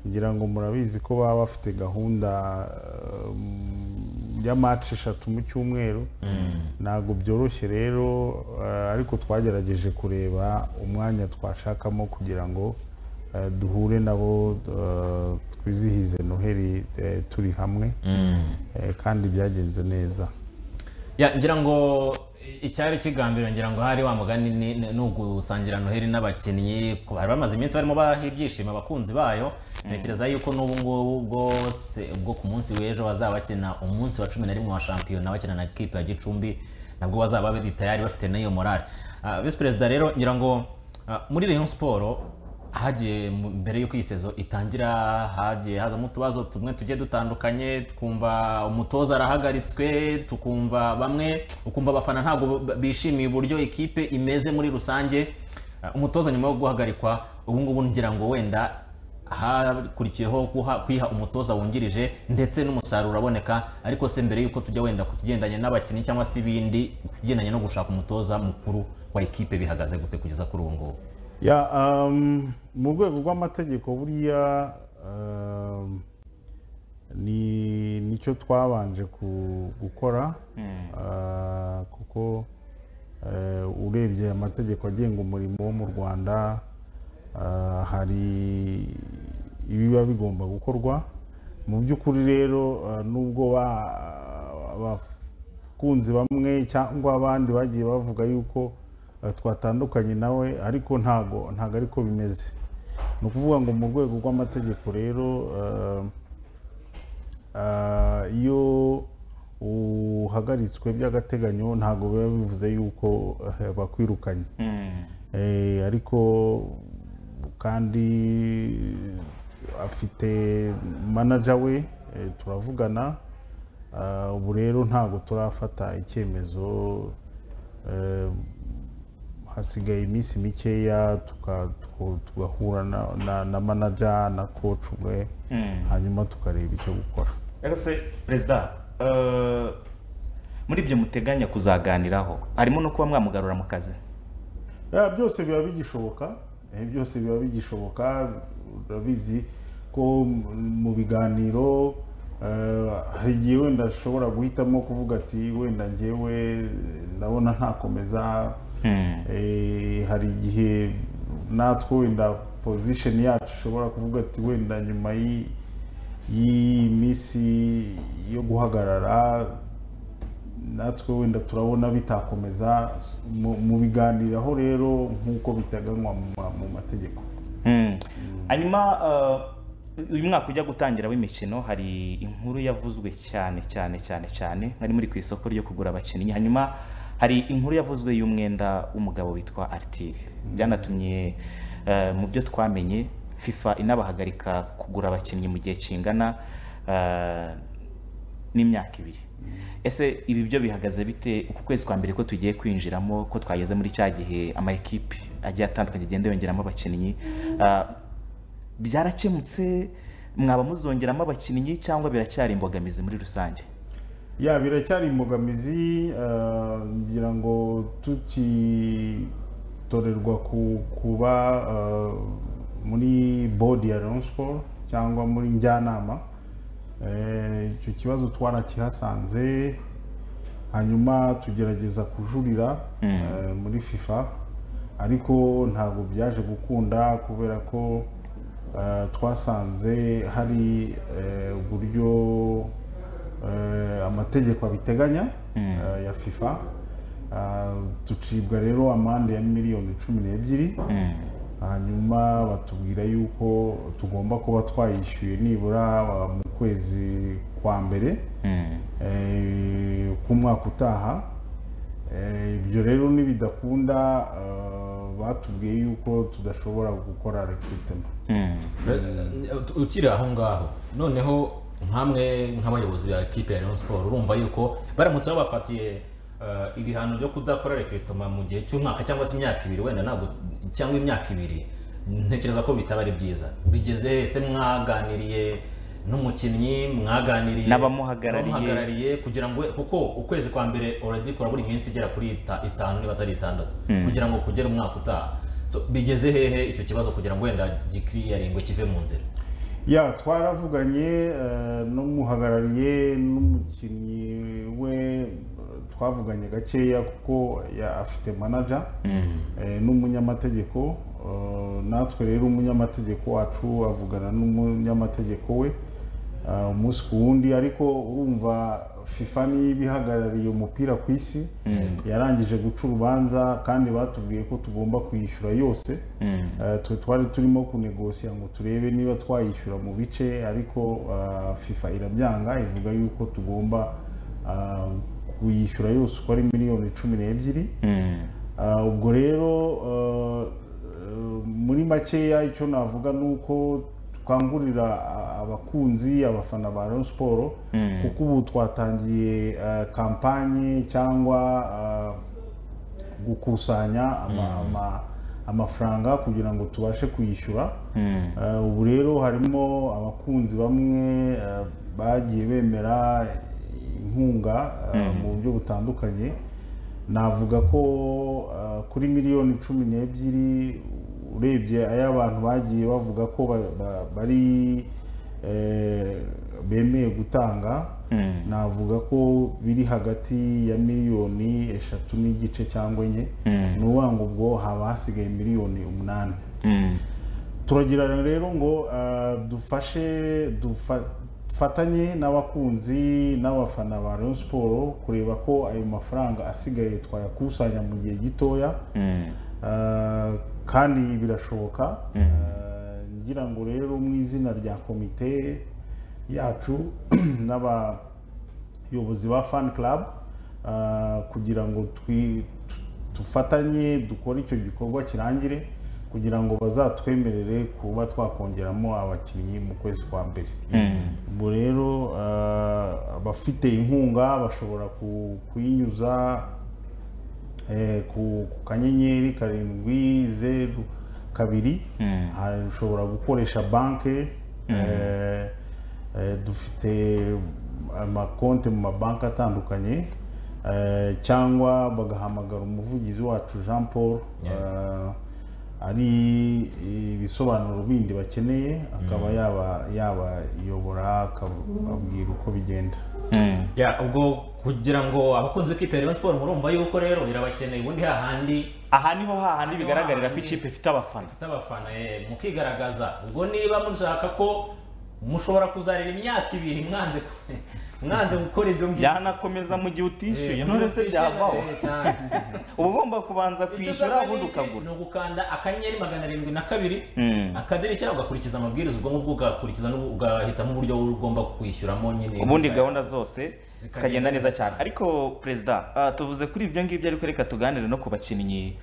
ngira ngo murabizi ko baba bafite gahunda eh, mm, ya match eshatu mu cyumweru ntabwo byoroshye rero eh, ariko twagerageje kureba umwanya twashakamo kugira ngo eh, duhure nabo eh, twizihize noheli eh, turi hamwe Mm. Eh, kandi byagenze neza ya ngira ngo icyari kigambiriwe ngira ngo hari wa mugani ni- ni ni ugusangira noheli n'abakinnyi ku- bari bamaze iminsi barimo baha ibyishimo abakunzi bayo ntekereza yuko n'ubu ngubu bwose ubwo ku munsi w'ejo bazaba bakina umunsi wa cumi na rimwe wa shampiyona bakina na kipe ya gicumbi nabwo bazaba bari tayari bafite n'iyo morale Ah, visi perezida rero ngira ngo ah, muri rayon siporo hagiye mu- mbere y'uko iyi sezo itangira hagiye hazamo utubazo tumwe tugiye dutandukanye twumva umutoza arahagaritswe tukumva bamwe ukumva abafana ntabwo b- bishimiye uburyo ikipe imeze muri rusange Uh, umutoza nyuma yo guhagarikwa ubu ngubu ngira ngo wenda hakurikiyeho guha- kwiha umutoza wungirije ndetse n'umusaruro uraboneka ariko se mbere y'uko tujya wenda ku kigendanye n'abakinnyi cyangwa se ibindi ku kigendanye no gushaka umutoza mukuru wa ikipe bihagaze gute kugeza kuri ubu ngubu ya um, mu rwego rw'amategeko buriya um, ni nicyo twabanje ku- gukora Ah, kuko eh, urebye amategeko agenga umurimo wo mu rwanda ah, hari ibiba bigomba gukorwa mu by'ukuri rero ah, nubwo ba- abakunzi bamwe cyangwa abandi bagiye bavuga yuko eh, twatandukanye nawe ariko ntago ntago ariko bimeze ni ukuvuga ngo mu rwego rw'amategeko rero eh, ah, iyo uhagaritswe by'agateganyo ntago biba bivuze yuko eh, bakwirukanye Eh, ariko kandi afite manager we eh, turavugana Ah, ubu rero ntabwo turafata icyemezo eh, hasigaye iminsi mikeya tuka- tuko- tugahura na- na- na manager na coach umwe Mm. hanyuma tukareba icyo gukora rero se perezida eh, muri ibyo muteganya kuzaganiraho harimo no kuba mwamugarura mu kazi Ya, byose biba bigishoboka eh, byose biba bigishoboka urabizi ko kuko mu biganiro eh, hari igihe wenda ashobora guhitamo kuvuga ati wenda ngewe ndabona ntakomeza Hmm. Eh, hari igihe natwe wenda pozisheni yacu ushobora kuvuga ati wenda nyuma y'i- y'iyi minsi yo guhagarara natwe wenda turabona bitakomeza mu- mu biganiraho rero nk'uko biteganywa mu ma- mu mategeko Mm. hanyuma uh, uyu mwaka ujya gutangira w'imikino hari inkuru yavuzwe cyane cyane cyane cyane nari muri ku isoko ryo kugura abakinnyi hanyuma hari inkuru yavuzwe y'umwenda w'umugabo witwa aritiri byanatumye uh, mu byo twamenye fifa inabahagarika kugura abakinnyi mu gihe kingana uh, n'imyaka ibiri ese ibi byo bihagaze bite uku kwezi kwa mbere ko tugiye kwinjiramo ko twageze muri cya gihe ama ekipi agiye atandukanye agenda yongeramo abakinnyi ah, byarakemutse mwaba muzongeramo abakinnyi cyangwa biracyari imbogamizi muri rusange ya biracyari imbogamizi eh, ngira ngo tukitorerwa ku- kuba eh, muri bodi ya Rayon Sport cyangwa muri njyanama Eh, icyo kibazo twarakihasanze hanyuma tugerageza kujurira eh, muri fifa ariko ntabwo byaje gukunda kubera ko eh, twasanze hari eh, uburyo eh, amategeko abiteganya eh, ya fifa Ah, ducibwa rero amande ya miliyoni cumi n'ebyiri hanyuma batubwira yuko tugomba kuba twayishyuye nibura ah, mu kwezi kwa mbere eh, k'umwaka utaha Eh, ibyo rero nibidakunda ah, batubwiye yuko tudashobora gukora rekrutema ukiri aho ngaho noneho nk'amwe nk'abayobozi ba kipe ya Rayon Sport urumva yuko baramutse babafatiye eh, ibihano byo kudakora rekretoma mu gihe cy'umwaka cyangwa se imyaka ibiri wenda ntabwo cyangwa imyaka ibiri ntekereza ko bitaba ari byiza bigeze ese mwaganiriye n'umukinnyi mwaganiriye N'abamuhagarariye. abamuhagarariye kugira ngo kuko ukwezi kwa mbere already kurabura iminsi igera kuri ita- itanu niba atari itandatu Mm. kugira ngo kugere umwaka utaha So, bigeze hehe icyo kibazo kugira ngo wenda gikiriyaringwe kive mu nzira ya twaravuganye eh, n'umuhagarariye n'umukinnyi we eh, twavuganye gakeya kuko ya- afite manager eh, n'umunyamategeko eh, natwe rero umunyamategeko wacu avugana n'umunyamategeko we eh, umunsi ku wundi ariko urumva fifa niyo iba ihagarariye umupira ku isi Mm. yarangije guca urubanza kandi batubwiye ko tugomba kuyishyura yose Eh, twe twari turimo kunegosiya ngo turebe niba twayishyura mu bice ariko ah, fifa irabyanga ivuga yuko tugomba ah, kuyishyura yose uko ari miliyoni cumi n'ebyiri Ah, ubwo rero ah, eh, muri makeya icyo navuga ni uko twangurira ah, abakunzi abafana ba Rayon Sport Mm. kuko ubu twatangiye ah, kampanye cyangwa ah, gukusanya ama- ama- amafaranga kugira ngo tubashe kuyishyura Eh, ubu rero harimo abakunzi bamwe eh, bagiye bemera inkunga eh, Mm. mu buryo butandukanye navuga ko eh, kuri miliyoni cumi n'ebyiri urebye ay'abantu bagiye bavuga ko ba- ba- bari eh, bemeye gutanga navuga ko biri hagati ya miliyoni eshatu n'igice cyangwa enye Mm. ni ukuvuga ngo ubwo haba hasigaye miliyoni umunani turagirana rero ngo ah, dufashe dufa- dufatanye n'abakunzi n'abafana ba Rayon Sport kureba ko ayo mafaranga asigaye twayakusanya mu gihe gitoya Ah, kandi birashoboka Ah, ngira ngo rero mu izina rya komite yacu n'abayobozi ba fan club ah, kugira ngo twi- tu- dufatanye dukore icyo gikorwa kirangire kugira ngo bazatwemerere kuba twakongeramo abakinnyi mu kwezi kwa mbere Mm. ubwo rero ah, abafite inkunga bashobora ku- kuyinyuza eh, ku ku kanyenyeri karindwi zeru kabiri hari- ushobora gukoresha banki eh, eh, dufite amakonti mu mabanki atandukanye eh, cyangwa bagahamagara umuvugizi wacu jean paul eh, ari ibisobanuro bindi bakeneye akaba yaba yabayobora akababwira uko bigenda ya ubwo kugira ngo abakunzi b'ikipe ya Rayon Sports murumva yuko rero irabakeneye ubundi hahandi aha niho hahandi bigaragarira ko ikipe ifite abafana ifite abafana eh, mukigaragaza ubwo niba mushaka ko mushobora kuzarira imyaka ibiri mwanze ku- mwanze gukora ibyo mbi- byanakomeza mu gihe utishyuye Eh, none se utishyuye, byavaho eh, cyane. uba ugomba kubanza kwishyura ubundi ukagura ni ugukanda akanyenyeri magana arindwi na kabiri Mm. akadirishya ugakurikiza amabwiriza ubwo ngubwo ugakurikiza n'ubu- ugahitamo uburyo ugomba kwishyuramo nyine ubundi gahunda zose zikagenda neza cyane ariko perezida ah, tuvuze kuri ibyo ngibyo ariko reka tuganire no ku bakinnyi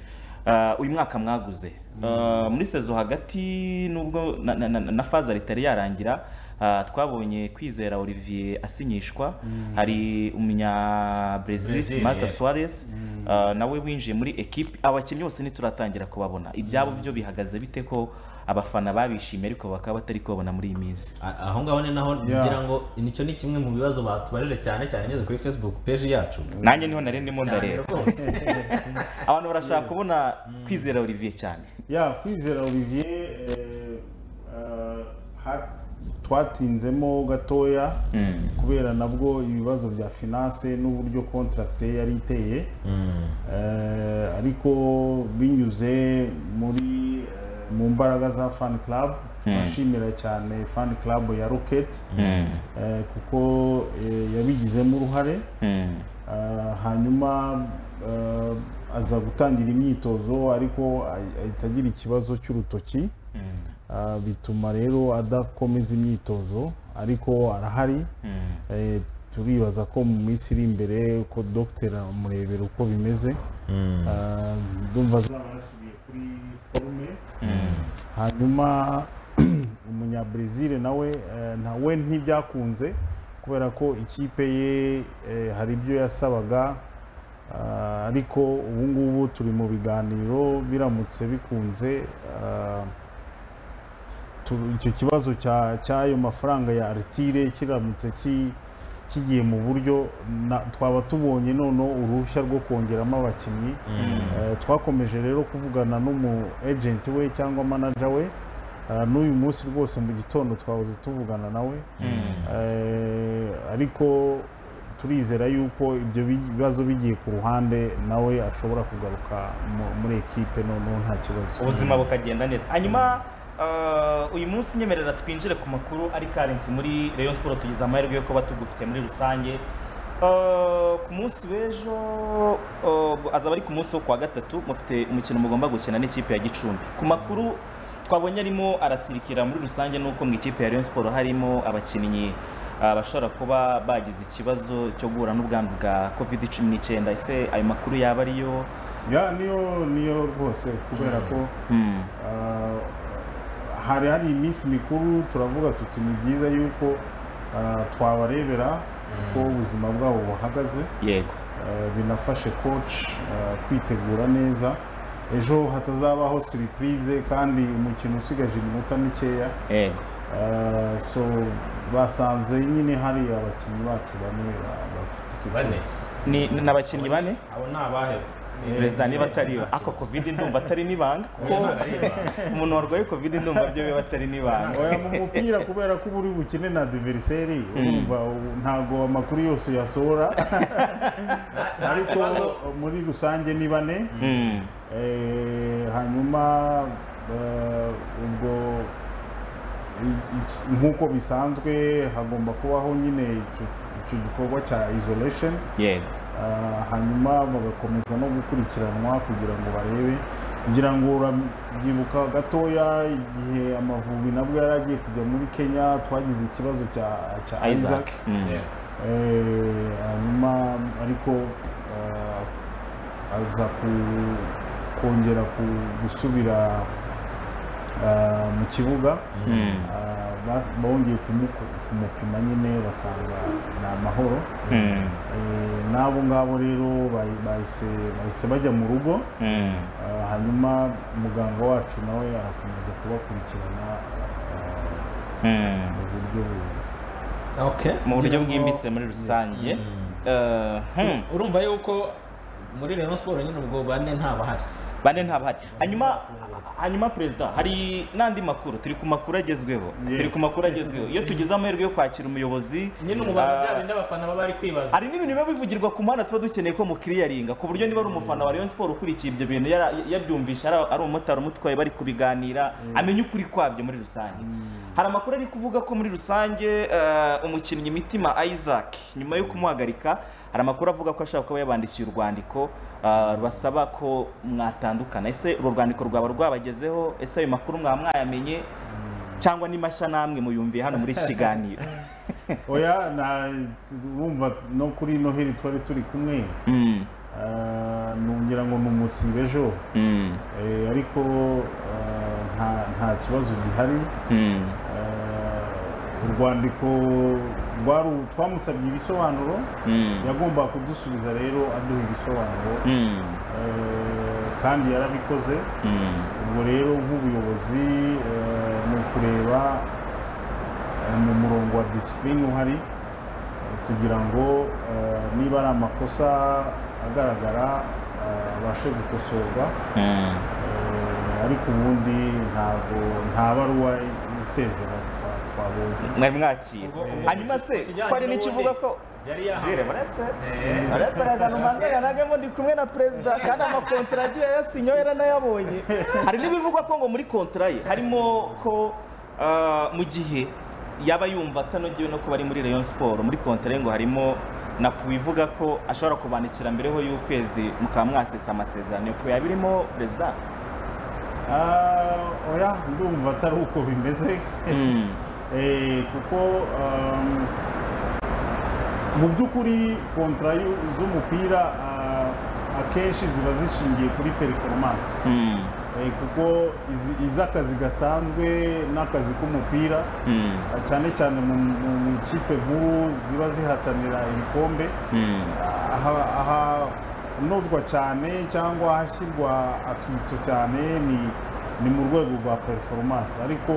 ah, uyu mwaka mwaguze Ah, muri sezo hagati nubwo na- na- na na faza ritari yarangira ah, twabonye kwizera olivier asinyishwa Mm. hari umunya brezil Brazil, marta yeah. suarez ah, nawe winjiye muri ekipe abakinnyi bose ntituratangira kubabona ibyabo byo bihagaze bite ko abafana babishimiye ariko bakaba batari kubabona muri iyi minsi aho ngaho ni naho ngira ngo nicyo ni kimwe mu bibazo batubajije cyane cyane ngeze kuri facebook page yacu nanjye niho nari ndimo Cyane ndareba rwose. abantu barashaka kubona kwizera olivier cyane ya kwizera olivier eh, eh, ha- twatinzemo gatoya Mm. kubera nabwo ibibazo bya finance n'uburyo contract ye yari iteye Eh, ariko binyuze muri eh, mu mbaraga za fan club turashimira cyane fan club ya rocket Mm. eh, kuko eh, yabigizemo uruhare Ah, hanyuma ah, aza gutangira imyitozo ariko ahi- ahita agira ikibazo cy'urutoki Ah, bituma rero adakomeza imyitozo ariko arahari Eh, turibaza ko mu minsi iri imbere ko dogiteri amurebera uko bimeze Mm. Ah, ndumva azaba yasubiye kuri forume hanyuma umunyabrezil nawe eh, na we ntibyakunze kubera ko ikipe ye eh, hari ibyo yasabaga ah, ariko ubu ngubu turi mu biganiro biramutse bikunze ah, tu- icyo kibazo cya- cy'ayo mafaranga ya aritire kiramutse ki- kigiye mu buryo na- twaba tubonye noneho uruhushya rwo kongeramo abakinnyi Mm. Eh, twakomeje rero kuvugana n'umu ejenti we cyangwa manager we Eh, n'uyu munsi rwose mu gitondo twahoze tuvugana nawe Eh, ariko turizera yuko ibyo bi- bibazo bigiye ku ruhande nawe ashobora kugaruka mu- muri ekipe noneho nta kibazo ubuzima bukagenda neza hanyuma ah, uyu munsi nyemerera twinjire ku makuru ari karensi muri Rayon Sport tugize amahirwe yo kuba tugufite muri rusange Ah, ku munsi w'ejo ah, azaba ari ku munsi wo kuwa gatatu mufite umukino mugomba gukina n'ikipe ya Gicumbi ku makuru twabonye arimo arasirikira muri rusange nuko mu ikipe ya Rayon Sport harimo abakinnyi ah, bashobora kuba bagize ikibazo cyo guhura n'ubwandu bwa covid 19 ese ayo makuru yaba ariyo ya niyo niyo rwose kubera ko Mm. ah, hari hari iminsi mikuru turavuga tuti ni byiza yuko ah, twabarebera ko ubuzima bwabo buhagaze yego Eh, binafashe coach eh, kwitegura neza ejo hatazabaho surprise kandi umukino usigaje iminota mikeya yego Eh, so basanze nyine hari abakinnyi bacu bane ba- bafite icyo Bane? kibazo ni ni abakinnyi bane abo ni abahewe perezida niba atari we ako covid ndumva atari n'ibanga kuko Oya, ntabwo ari ibanga. umuntu warwaye covid ndumva byo biba atari n'ibanga oya mu mupira kubera ko uba uri bukine na diveriseri urumva u- ntago amakuru yose uyasohora ariko muri rusange ni bane Mm. Eh, hanyuma eh, ubwo i- i- nk'uko bisanzwe hagomba kubaho nyine icyo- icyo gikorwa cya isolation yego Ah, hanyuma bagakomeza no gukurikiranwa kugira ngo barebe ngira ngo urabyibuka gatoya igihe amavubi nabwo yari agiye kujya muri kenya twagize ikibazo cya cya isaac Eh, hanyuma ariko ah, aza ku- kongera ku- gusubira ah, mu kibuga Mm. Ah, bas- bongeye kumu- kumupima nyine basanga ni amahoro Mm. Eh, n'abo ngabo rero bahi- bahise bahise bajya mu rugo Mm. Ah, hanyuma muganga wacu nawe arakomeza kubakurikirana ah, Mm. mu buryo bu- mu buryo Kugira ngo- bwimbitse muri rusange Eh, hmm. urumva yuko muri Rayon Sports nyine ubwo bane ntabahari bane ntabahari hanyuma hanyuma perezida hari n'andi makuru turi ku makuru agezweho turi ku makuru agezweho iyo tugize amahirwe yo kwakira umuyobozi nyine umubaza ah, bya bindi abafana baba bari kwibaza hari n'ibintu biba bivugirwa ku muhanda tuba dukeneye ko mukiriyaringa ku buryo niba ari umufana wa Rayon Sport ukurikiye ibyo bintu yara- yabyumvisha ari- ari umumotari umutwaye bari kubiganira amenya ukuri kwabyo muri rusange hari amakuru ari kuvuga ko muri rusange eh, umukinnyi mitima Isaac nyuma yo kumuhagarika hari amakuru avuga ko ashaka kuba yabandikiye urwandiko eh, rubasaba ko mwatandukana ese urwo rwandiko rwaba rwabagezeho ese ayo makuru mwaba mwayamenye cyangwa ni mashya namwe muyumviye hano muri iki kiganiro oya na wumva no kuri noheli twari turi kumwe Mm. Ah, nongera ngo ni umusibe ejo Mm. Eh, ariko ah, nta- nta kibazo gihari Mm. Ah, urwandiko rwaru- twamusabye ibisobanuro Mm. yagombaga kudusubiza rero aduha ibisobanuro Mm. Eh, kandi yarabikoze Mm. ubwo rero nk'ubuyobozi eh, ni ukureba eh, mu murongo wa disipurine uhari eh, kugira ngo eh, niba ari amakosa agaragara eh, abashe gukosorwa Eh, ariko ubundi ntabwo nta baruwa isezera twa- twabonye mwari mwakira hanyuma se hari n'ikivuga ko yari jire baretse baretse aragana umwanya yanagamo ndi kumwe na perezida kandi amakontara agiye yasinyoye yaranayabonye hari n'ibivugwa ko ngo muri kontara ye harimo ko ah, mu gihe yaba yumva atanogewe no kuba ari muri Rayon Sport muri kontara ye ngo harimo na bivuga ko ashobora kubandikira mbereho y'ukwezi mukaba mwasesa amasezerano yo yabirimo perezida Ah, oya ndumva atari uko bimeze Eh, kuko um, mu by'ukuri kontra y'u- z'umupira ah, akenshi ziba zishingiye kuri performance Eh, kuko izi- iz'akazi gasanzwe n'akazi k'umupira ah, cyane cyane mu mu- mu ikipe nkuru ziba zihatanira ibikombe aha- ahanozwa cyane cyangwa ahashyirwa akitso cyane ni ni mu rwego rwa performance ariko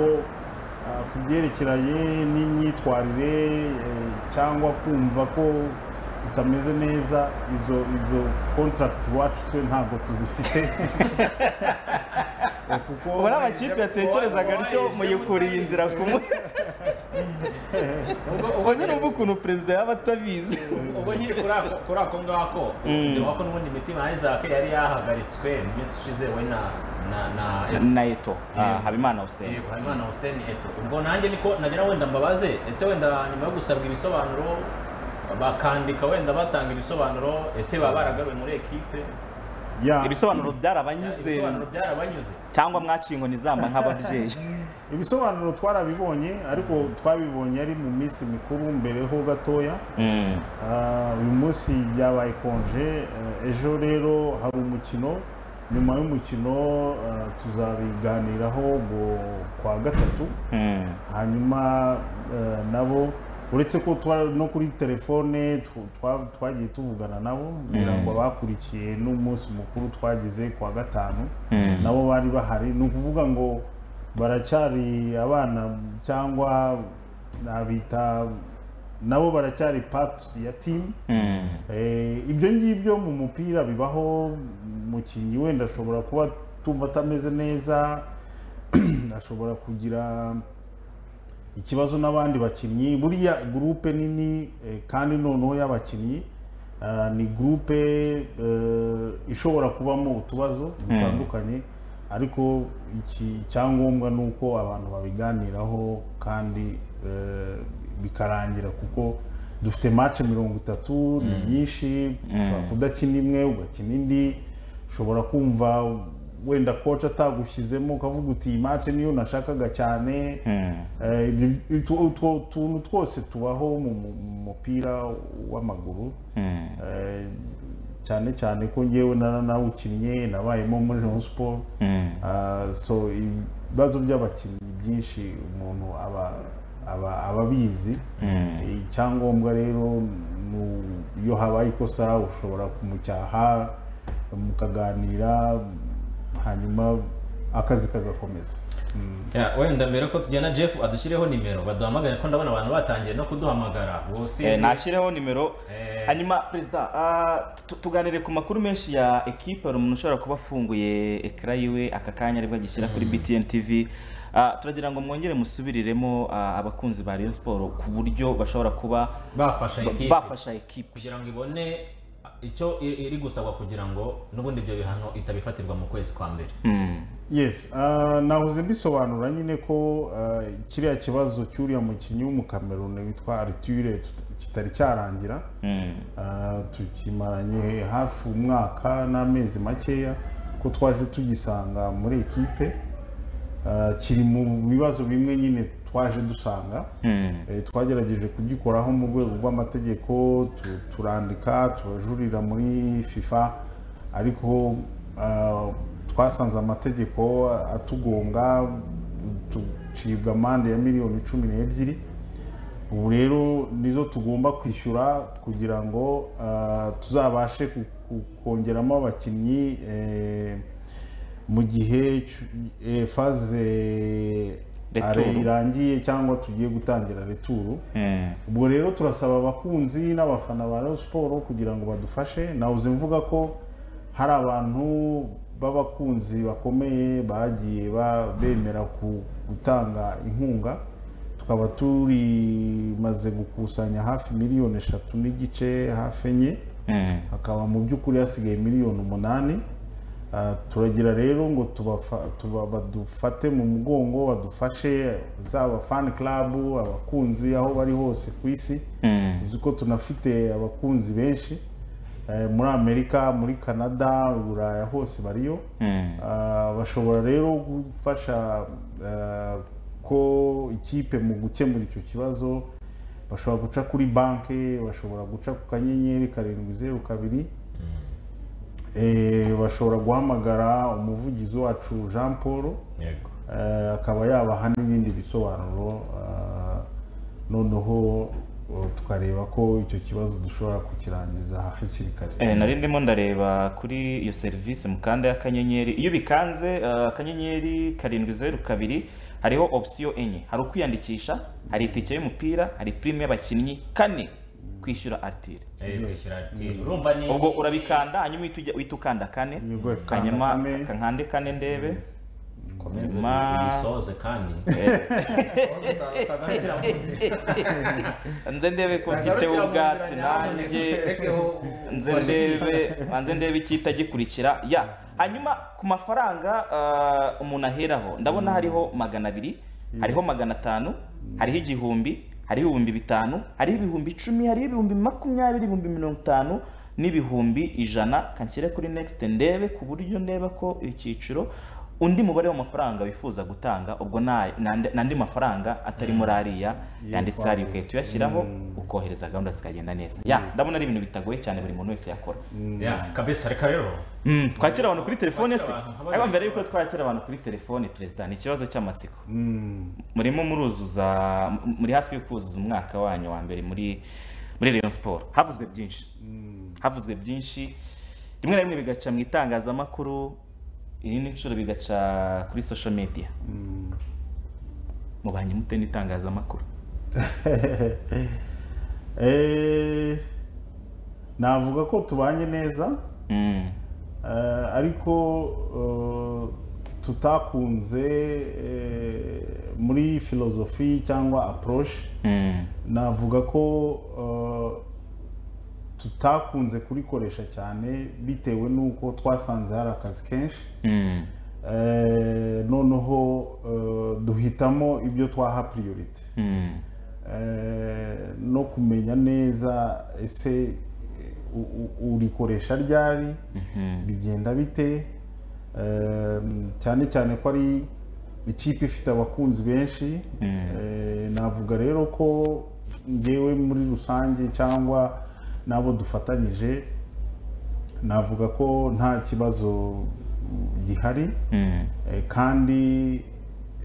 ah, ku byerekeranye n'imyitwarire eh, cyangwa kumva ko utameze neza izo izo contract iwacu twe ntabwo tuzifite Eh, kuko ubona amakipe yatekerezaga atyo muyikuriye inzira ku mutwe ubwo nyine umva ukuntu perezida yaba atabizi ubwo nyiri kuri ako kuri ako ngako Mm. ndeba ko n'ubundi imitima Isaac yari yahagaritswe mu minsi ishize we na na na na eto ah, habimana hussein Yego, Habimana Hussein Eto. Ubwo nanjye niko nagira wenda mbabaze ese wenda nyuma yo gusabwa ibisobanuro bakandika wenda batanga ibisobanuro ese baba baragaruwe muri ekipe ibisobanuro byarabanyuze ibisobanuro byarabanyuze cyangwa mwaciye inkoni zamba nk'ababyeyi ibisobanuro twarabibonye ariko twabibonye ari mu minsi mikuru mbere ho gatoya Ah, uyu munsi byabaye konje Eh, ejo rero hari umukino nyuma y'umukino ah, tuzabiganiraho ngo kwa gatatu hanyuma eh, nabo uretse ko twa- no kuri telefone tw- twa- twagiye tuvugana nabo kugira ngo bakurikiye n'umunsi mukuru twagize kwa gatanu Mm. nabo bari bahari ni ukuvuga ngo baracyari abana cyangwa nabita nabo baracyari part ya team Eh, ibyo ngibyo mu mupira bibaho umukinnyi wenda ashobora kuba tumva atameze neza ashobora kugira ikibazo n'abandi bakinnyi buriya gurupe nini eh, kandi noneho y'abakinnyi ah, ni gurupe eh, ishobora kubamo utubazo dutandukanye ariko iki icyangombwa ni uko abantu babiganiraho kandi eh, bikarangira kuko dufite match mirongo itatu ni nyinshi ushobora kudakina imwe ugakina indi ushobora kumva wenda koca atagushyizemo ukavuga uti iyi match niyo nashakaga cyane Eh, ibyo- utwo utwo tuntu twose tubaho mu mu- mu mupira w'amaguru Eh, cyane cyane ko ngewe na- nawukinnye nabayemo muri Rayon Sport Ah, so ibibazo by'abakinnyi byinshi umuntu aba aba aba abizi Eh, icyangombwa rero ni u- iyo habaye ikosa ushobora kumucyaha mukaganira hanyuma akazi kagakomeza Ya, wenda mbere ko tujyana Jeff adushyireho nimero baduhamagare ko ndabona abantu batangiye no kuduhamagara Eh, wose nashyireho nimero hanyuma perezida ah, tu- tuganire ku makuru menshi ya ekipe hari umuntu ushobora kuba afunguye ekara yiwe aka kanya aribwo agishyira kuri btn tv Ah, turagira ngo mwongere musubiriremo ah, abakunzi ba Rayon Sport ku buryo bashobora kuba bafasha ba- ekipe bafasha ekipe kugira ngo ibone icyo i- iri gusabwa kugira ngo n'ubundi ibyo bihano itabifatirwa mu kwezi kwa mbere Mm. yes ah, nahoze mbisobanura nyine ko ah, kiriya kibazo cy'uriya mukinnyi w'umukameruni witwa ariture kitari cyarangira Ah, tukimaranye hafi umwaka n'amezi makeya ko twaje tugisanga muri ekipe Ah, kiri mu bibazo bimwe nyine twaje dusanga Eh, twagerageje kugikoraho mu rwego rw'amategeko tu- turandika turajurira muri fifa ariko ah, twasanze amategeko atugonga tucibwa amande ya miliyoni cumi n'ebyiri ubu rero nizo tugomba kwishyura kugira ngo ah, tuzabashe ku- ku- kongeramo abakinnyi eh, mu gihe cu- eh, faze Retour. are irangiye cyangwa tugiye gutangira returu ubwo rero turasaba abakunzi n'abafana ba Rayon Sport kugira ngo badufashe nawuze mvuga ko hari abantu b'abakunzi bakomeye bagiye ba- bemera ku- gutanga inkunga tukaba turimaze gukusanya hafi miliyoni eshatu n'igice hafi enye hakaba mu by'ukuri hasigaye miliyoni umunani Ah, turagira rero ngo tubafa- tuba- badufate mu mugongo badufashe zaba fan club abakunzi aho bari hose ku isi Mm. uzi ko tunafite abakunzi benshi eh, muri amerika muri canada buraya hose bariyo Ah, bashobora rero gufasha ah, ko ikipe mu gukemura icyo kibazo bashobora guca kuri banki bashobora guca ku kanyenyeri karindwi zeru kabiri Eh, bashobora guhamagara umuvugizi wacu jean paul Yego. Eh, akaba yabaha n'ibindi bisobanuro ah, noneho oh, tukareba ko icyo kibazo dushobora kukirangiza hakiri kare Eh, nari ndimo ndareba kuri iyo serivisi mu kanda y'akanyenyeri iyo ubikanze eh, akanyenyeri karindwi zeru kabiri hariho opsiyo enye hari ukwiyandikisha hari itike y'umupira hari pirimu y'abakinnyi kane kwishyura aritire Eh, kwishyura aritiri. Urumva ni- ubwo urabikanda hanyuma uhita ujya- uhita ukanda kane ukanda hanyuma kankande kane ndebe Komeza Hanyuma- ubisoze kandi. Eh. utagarukira mu nzira. nze ndebe ko mfite Utagarukira mu ubwatsi nzira, nanjye nyamuneka urekeho nze ufashe ndebe ikintu. banze ndebe icyita gikurikira ya hanyuma ku mafaranga ah, umuntu aheraho ndabona hariho magana abiri hariho magana atanu hariho igihumbi hariho ibihumbi bitanu hariho ibihumbi icumi hariho ibihumbi makumyabiri ibihumbi mirongo itanu n'ibihumbi ijana kanshyire kuri next ndebe ku buryo ndeba ko icyiciro undi mubare w'amafaranga wifuza gutanga ubwo nta- n'andi n'andi mafaranga atari muri ariya yanditse hariya ugahita uyashyiraho ukohereza gahunda zikagenda neza ya Yes. ndabona ari ibintu bitagoye cyane buri muntu wese yakora Ya, kabisa reka rero Mm, twakira abantu kuri telefone se Twakira abantu, habaye- ariko mbere yuko twakira abantu kuri telefone perezida ni ikibazo cy'amatsiko Mm. murimo muruzuza m- muri hafi yo kuzuza umwaka wanyu wa mbere muri muri Rayon Sport havuzwe byinshi havuzwe byinshi rimwe na rimwe bigaca mu itangazamakuru irindi nshuro bigaca kuri social media mubanye mute n'itangazamakuru Eh, navuga ko tubanye neza Eh, ariko eh, tutakunze eh, muri filozofi cyangwa approche navuga ko eh, tutakunze kurikoresha cyane bitewe n'uko twasanze hari akazi kenshi Eh, noneho eh, duhitamo ibyo twaha priority eh, no kumenya neza ese u- u- urikoresha ryari bigenda bite Eh, cyane cyane ko ari ikipe ifite abakunzi benshi Eh, navuga rero ko ngewe muri rusange cyangwa n'abo dufatanyije navuga ko nta kibazo mm, gihari Eh, kandi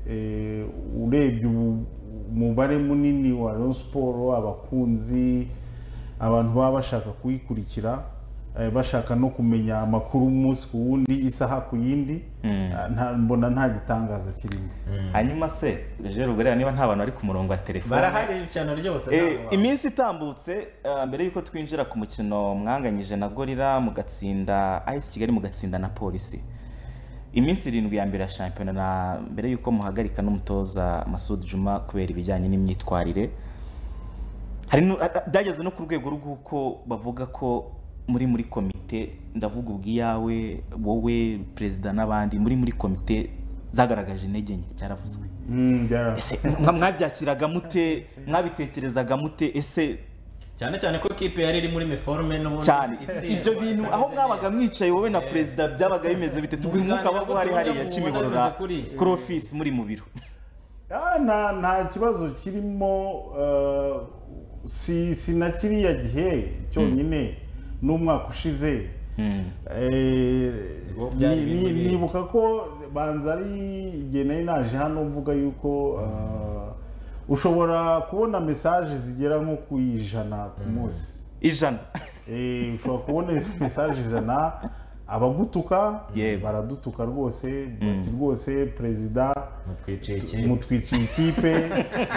eh, urebye ubu- umubare munini wa Rayon Sport abakunzi abantu baba bashaka kuyikurikira eh, bashaka no kumenya amakuru umunsi ku wundi isaha ku yindi Ah, nta- mbona nta gitangaza kirimo hanyuma se rero ubwo reba niba nta bantu bari ku murongo wa telefone barahari cyane rwose Eh, ntabwo waba- iminsi itambutse ah, mbere y'uko twinjira ku mukino mwanganyije na gorira mugatsinda ayisi kigali mugatsinda na polisi iminsi irindwi ya mbere ya shampiyona na mbere y'uko muhagarika n'umutoza masud juma kubera ibijyanye n'imyitwarire hari nu- a- a- byageze no ku rwego rw'uko bavuga ko muri muri komite ndavuga ubwiyawe wowe perezida n'abandi muri muri komite zagaragaje intege nke byaravuzwe Mm, byara- ese mwa- mwabyakiraga mute mwabitekerezaga mute ese cyane cyane ko kipe yari iri muri meforme n'ubundi cyane itsinda. ibyo bintu aho mwabaga mwicaye wowe na perezida byabaga bimeze bite tuguhe umwuka waba uhari hariya kimihorora kuri ofisi muri mu biro Ah, nta nta kibazo kirimo eh, si si na kiriya gihe cyonyine n'umwaka ushize Eh, byari ni- ibintu ni- bibi. nibuka ko banza ari igihe nari naje hano mvuga yuko eh, ushobora kubona mesaje zigera nko ku ijana ku munsi ijana ushobora kubona mesaje ijana abagutuka baradutuka rwose bati rwose perezida mutwiciye ikipe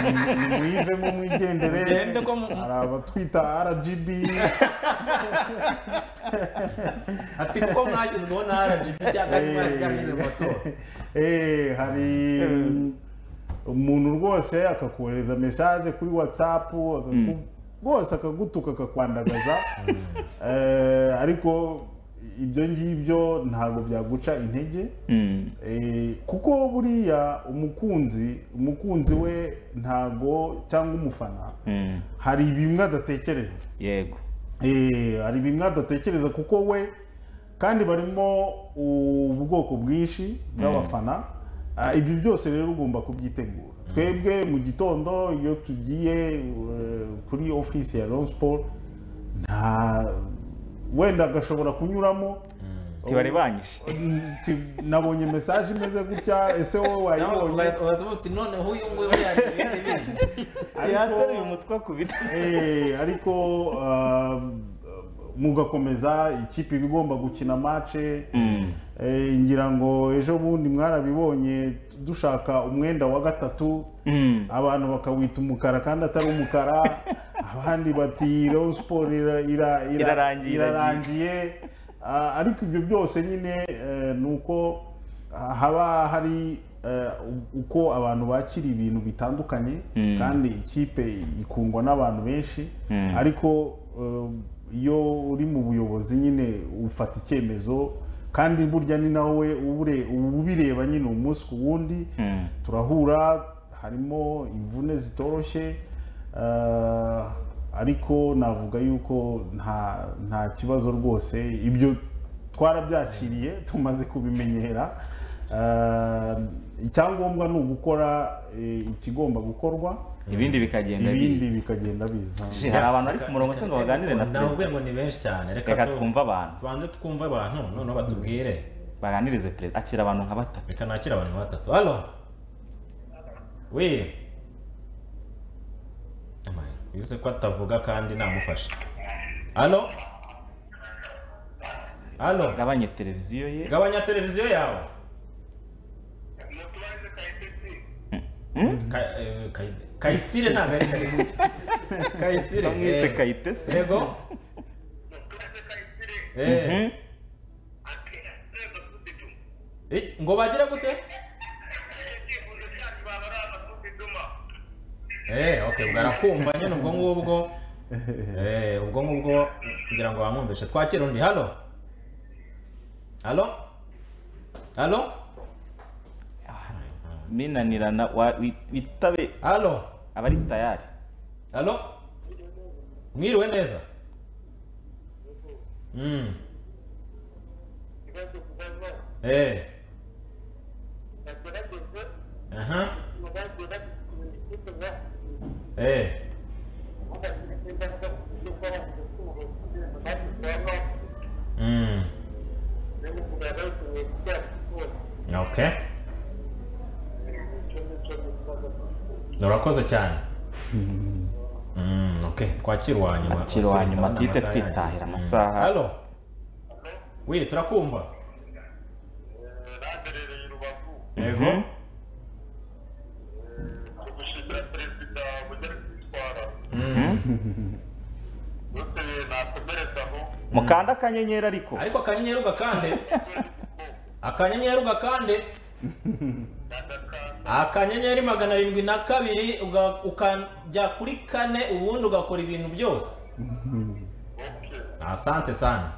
ni- nimuyivemo mwigendere Mugende ko mu- hari abatwita rgb ati kuko mwashyizweho na RGB cyangwa kandi mwari byageze mu matora Eh, hari umuntu rwose akakohereza mesaje kuri whatsapp akaku- Mm. rwose akagutuka akakwandagaza Eh, ariko ibyo ngibyo ntabwo byaguca intege Eh, kuko buriya umukunzi umukunzi we ntago cyangwa umufana hari bimwe adatekereza yego Eh, hari bimwe adatekereza kuko we kandi barimo ubwoko bwinshi bw'abafana Ah, ibyo byose rero ugomba kubyitegura twebwe mu gitondo iyo tugiye eh, kuri ofisi ya Rayon Sport nta wenda agashobora kunyuramo Ntibarebanyije. Ti- nabonye mesaje imeze gutya ese wowe wayibonye batubutse noneho uyu nguyu yari yateruye umutwe akubita ariko ah, mugakomeza ikipe iba igomba gukina matche Eh, ngira ngo ejo bundi mwarabibonye dushaka umwenda wa gatatu abantu bakawita umukara kandi atari umukara abandi bati Rayon Sport ira- ira- ira- Irarangiye, irarangiye Ah, ariko ibyo byose nyine eh, ni uko ah, haba hari eh, u- uko abantu bakira ibintu bitandukanye Mm. kandi ikipe ikungwa n'abantu benshi Mm. ariko eh, iyo uri mu buyobozi nyine ufata icyemezo kandi burya ni nawe ubure- ubireba nyine umunsi ku wundi turahura harimo imvune zitoroshye eh, ariko navuga yuko nta nta kibazo rwose ibyo twarabyakiriye tumaze kubimenyera Eh, icyangombwa ni ugukora eh, ikigomba gukorwa ibindi bikagenda ibindi biza. bikagenda biza Ji, hari abantu bari ku murongo se ngo baganire na Navuga ngo ni benshi cyane, reka reka tu- twumve abantu tubanze twumve abantu noneho batubwire baganirize perezida akira abantu nka batatu reka nakira abantu nka batatu halo we yuze ko atavuga kandi namufashe halo halo gabanya televiziyo ye gabanya televiziyo yawe Ka- eh, Kay- kayisire ntabwo ari kayisire kayisire Bamwise eh, Kayitesi. yego Eh. Mhm. Iki- ngo bagira gute eh okay ubwo arakumva nyine ubwo ngubwo eh ubwo ngubwo kugira ngo bamwumvishe twakira undi halo halo halo minanirana wa- wi- witabe halo abari tayari halo mwiriwe neza mm. eh aha eh mm. okay urakoze cyane Mm, okay twakira uwa nyuma akira uwa nyuma Amasaha duhite yagiye. twitahira Mm. amasaha halo we turakumva yego mukanda akanyenyeri ariko ariko akanyenyeri ugakande akanyenyeri ugakande akanyenyeri magana arindwi na kabiri uga- ukajya kuri kane ubundi ugakora ibintu byose asante sana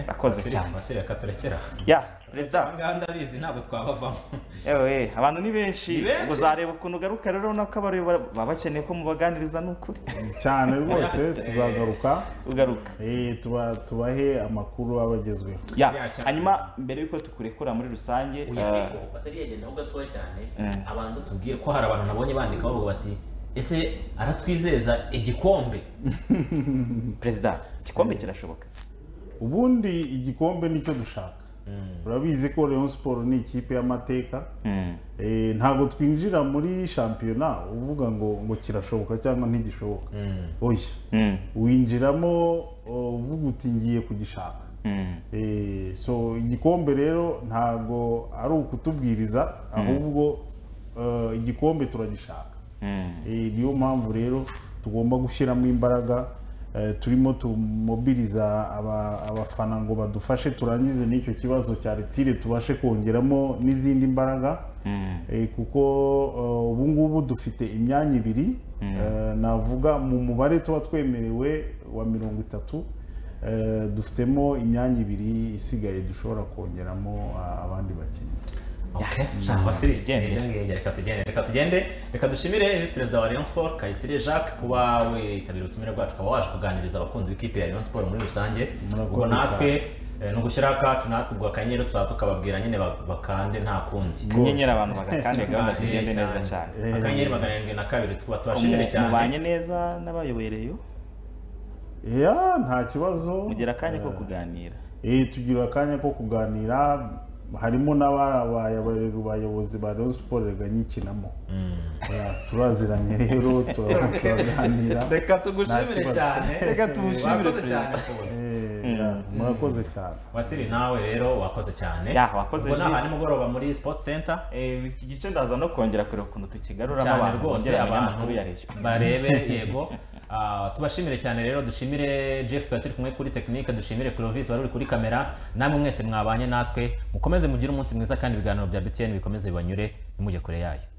Urakoze cyane. basire reka turekera ya perezida nganda abizi ntabwo twabavamo ewe abantu ni benshi Ni benshi. uzareba ukuntu ugaruka rero urabona ko abareba baba bakeneye ko mubaganiriza ni ukuri cyane rwose tuzagaruka ugaruka tuba tubahe amakuru aba agezweho ya hanyuma mbere yuko tukurekura muri rusange Uyu eh, ariko batari yagenda ho gatoya cyane Mm. abanza tubwire ko hari abantu nabonye bandika bavuga bati ese aratwizeza igikombe perezida igikombe kirashoboka ubundi igikombe nicyo dushaka urabizi ko leon siporo ni ikipe y'amateka Mm. Eh, ntabwo twinjira muri shampiyona uvuga ngo ngo kirashoboka cyangwa ntigishoboka oya Mm. winjiramo oh, uvuga uti ngiye kugishaka Mm. Eh, so igikombe rero ntabwo ari ukutubwiriza ahubwo eh, igikombe turagishaka Mm. Eh, niyo mpamvu rero tugomba gushyiramo imbaraga eh, turimo tumobiriza aba- abafana ngo badufashe turangize n'icyo kibazo cya retire tubashe kongeramo n'izindi mbaraga Mm. Eh, kuko eh, ubu ngubu dufite imyanya ibiri Mm. Eh, navuga mu mubare tuba twemerewe wa mirongo itatu eh, dufitemo imyanya ibiri isigaye dushobora kongeramo ah, abandi bakinnyi shaka basire gende reka tugende reka tugende reka dushimire visi perezida wa Rayon Sport Kayisire Jacques kuba witabira ubutumire bwacu ukaba waje kuganiriza abakunzi b'ikipe ya Rayon Sport muri rusange Murakoze ubwo natwe cyane. eh, ni ugushyiraho akacu natwe ubwo akanyenyeri tuzaba tukababwira nyine ba- bakande nta kundi Akanyenyeri abantu bagakande gahunda zigende neza cyane. akanyenyeri magana arindwi na kabiri tuba tubashimire Mu- cyane mubanye neza n'abayoboye reyo ya nta kibazo mugira akanya ko kuganira Eh, tugira akanya ko kuganira harimo n'abarabaye abayobozi- abayobozi ba Rayon Sport reganyikinamo turaziranye rero turaba- turaganira Reka Nta tugushimire kibazo. cyane Reka tumushimire Murakoze cyane rwose. Eh, ya, murakoze cyane wasiri nawe rero wakoze cyane Ya, wakoze ubwo Jules. naha nimugoroba muri sports center iki gice ndaza no kongera kureba ukuntu tukigaruramo cyane abantu rwose bongera bamenya abantu amakuru ya Reyo. barebe yego Ah, tubashimire cyane rero dushimire jeff twari turi kumwe kuri tekinike dushimire clovis wari uri kuri kamera namwe mwese mwabanye natwe mukomeze mugire umunsi mwiza kandi ibiganiro bya btn bikomeze bibanyure ntimujye kure yayo